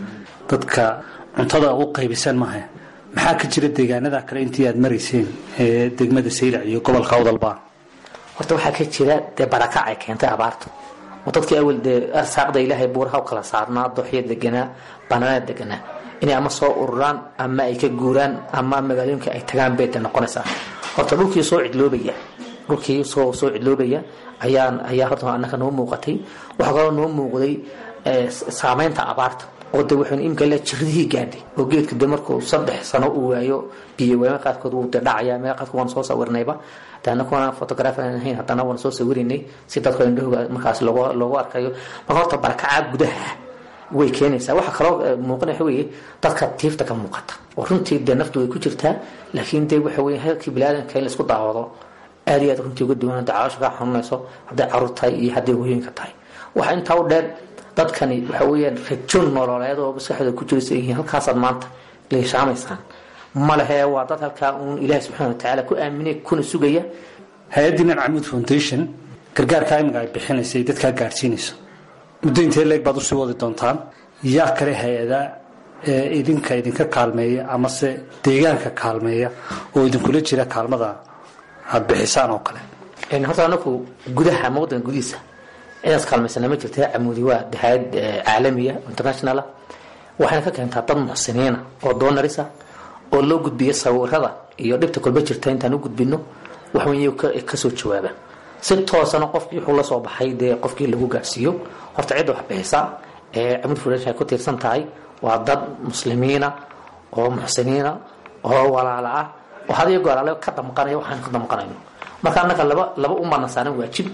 dadka cuntada u qaybisaan maaha maxaa ka jira deegaanada kale intii aad marayseen ee degmada saylac iyo gobolka awdalba horta waxaa ka jira dee barakac ay keentay abaartu oo dadkii awal dee arsaaqda ilaahay buuraha u kala saarnaa dooxya deganaa banaana deganaa inay ama soo ururaan ama ay ka guuraan ama magaalooyinka ay tagaan bay de noqonaysaa horta dhulkii soo cidloobaya dhulkii soo soo cidloobaya ayaan ayaa horta annaka noo muuqatay waxaa kaloo noo muuqday saameynta abaarta oo de wuxuuna imika la jiradihii gaadhay oo geedka de markuu saddex sano uu waayo biyo waama qaarkood wuu de dhacaya meel qaarkood waan soo sawirnayba de annaga waan photographer aan ahayn haddana waan soo sawirinay si dadku indhahooga markaas loogu loogu arkayo marka horta barakacaa gudaha way keenaysaa waxa kaloo muuqana waxa weeye dadka tiifta ka muuqata oo runtii dee naftu way ku jirtaa laakiin dee waxa weye halkii bilaadanka in laisku daawado aad iyo aad runtii uga duwan hadday caloosha kaa xanuunayso hadday caruur tahay iyo hadday hooyinka tahay waxa intaa u dheer dadkani waxa weeyaan rajo nololeed oo maskaxdooda ku jiraysa yihiin halkaasaad maanta leeshaamaysaan ma lehe waa dad halkaa uun ilaahi subxaana watacaala ku aaminay kuna sugaya hay-addiinan camuud foundation gargaarkaa imiga ay bixinaysay dadkaa gaadhsiinayso muddo intee leeg baad usii wadi doontaan yaa kale hay-ada ee idinka idinka kaalmeeya amase deegaanka kaalmeeya oo idinkula jira kaalmada aada bixisaan oo kale horta anaku gudaha ama waddanka gudihiisa cidaas kaalmaysana ma jirta camuudi waa hayad caalamiya internationala waxayna ka keentaa dad muxsiniina oo doonarisa oo loo gudbiyo sawirada iyo dhibta kolba jirta intaan u gudbino waxweyn kasoo jawaaba si toosana qofkii wuxuu la soo baxay dee qofkii lagu gaarsiiyo horta cidda wax bixisa ee camud foundation ay ku tiirsan tahay waa dad muslimiina oo muxsiniina oo walaala ah oo had iyo goor ale ka damqanaya waxaan ka damqanayno marka annaga laba laba umaana saaran waajib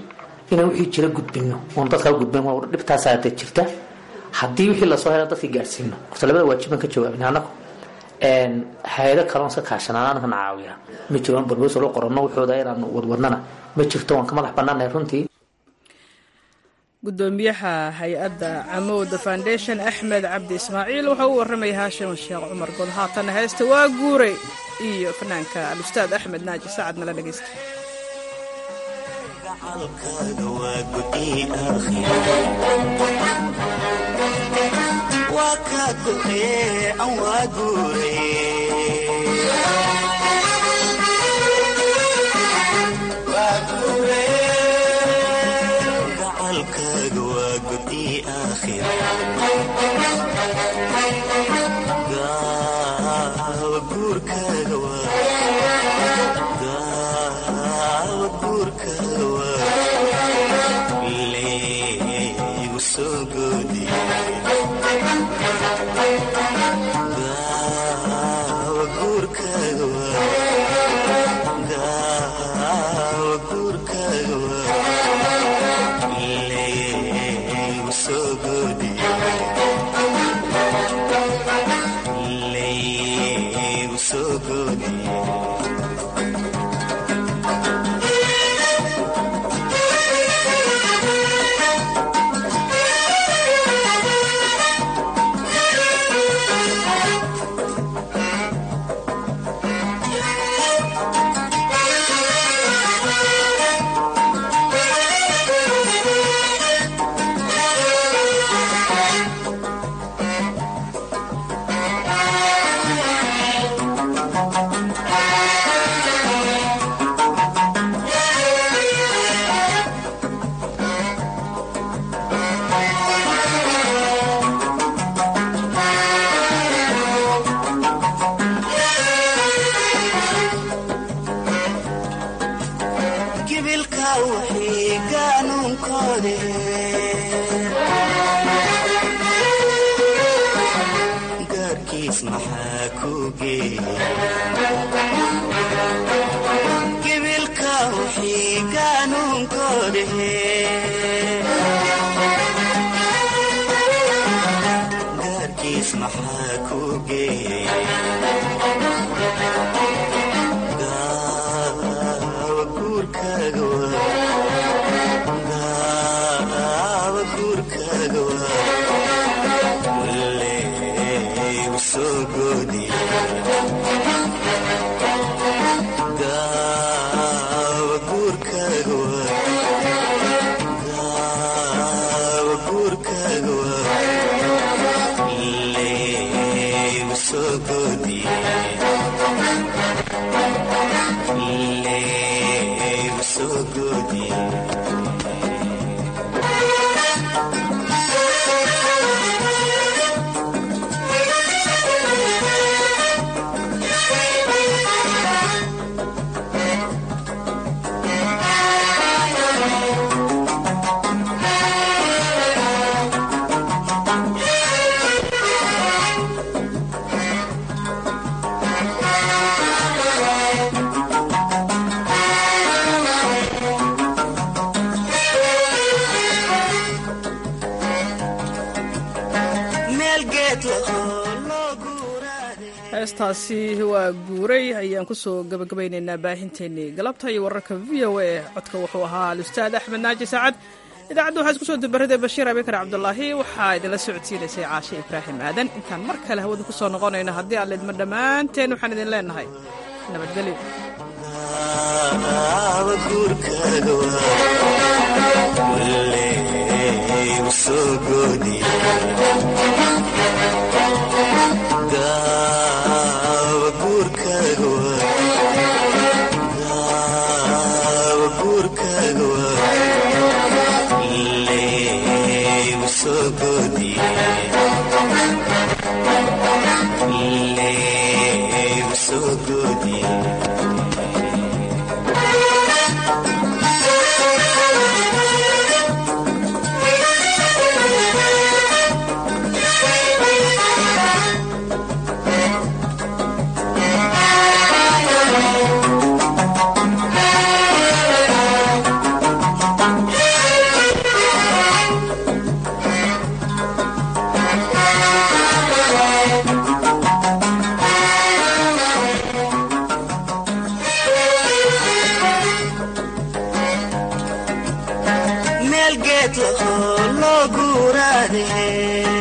inaan wixii jira gudbino oon dadkaa gudbin waa dhibtaasaa dad jirta haddii wixii lasoo hela dadka gaarsiino horta labada waajibaan ka jawaabin anagu hay-ado kaloon iska kaashanaan anakan caawiya ma jiro aan barboos loo qoranno wuxooda inaanu wadwadnana ma jirto waan ka madax bannaanahay runtii gudoomiyaha hay-adda camowda foundation axmed cabdi ismaaciil wuxuu u warramaya haashim sheekh cumar god haatana heesta waa guuray iyo fanaanka alustaad axmed naaji sacad nala dhegeysta heestaasi waa guuray ayaan kusoo gabagabaynaynaa baahinteennii galabta iyo wararka v o a codka wuxuu ahaa alustaad axmed naaji saacad idaacadda waxaa isku soo dubaraday bashiir abikar cabdulaahi waxaa idinla socodsiinaysay caashe ibraahim aadan intaan mar kale hawada ku soo noqonayno haddii aan lidma dhammaanteen waxaan idin leenahay nabadgelyo Yeah. guuleeto loo guuraade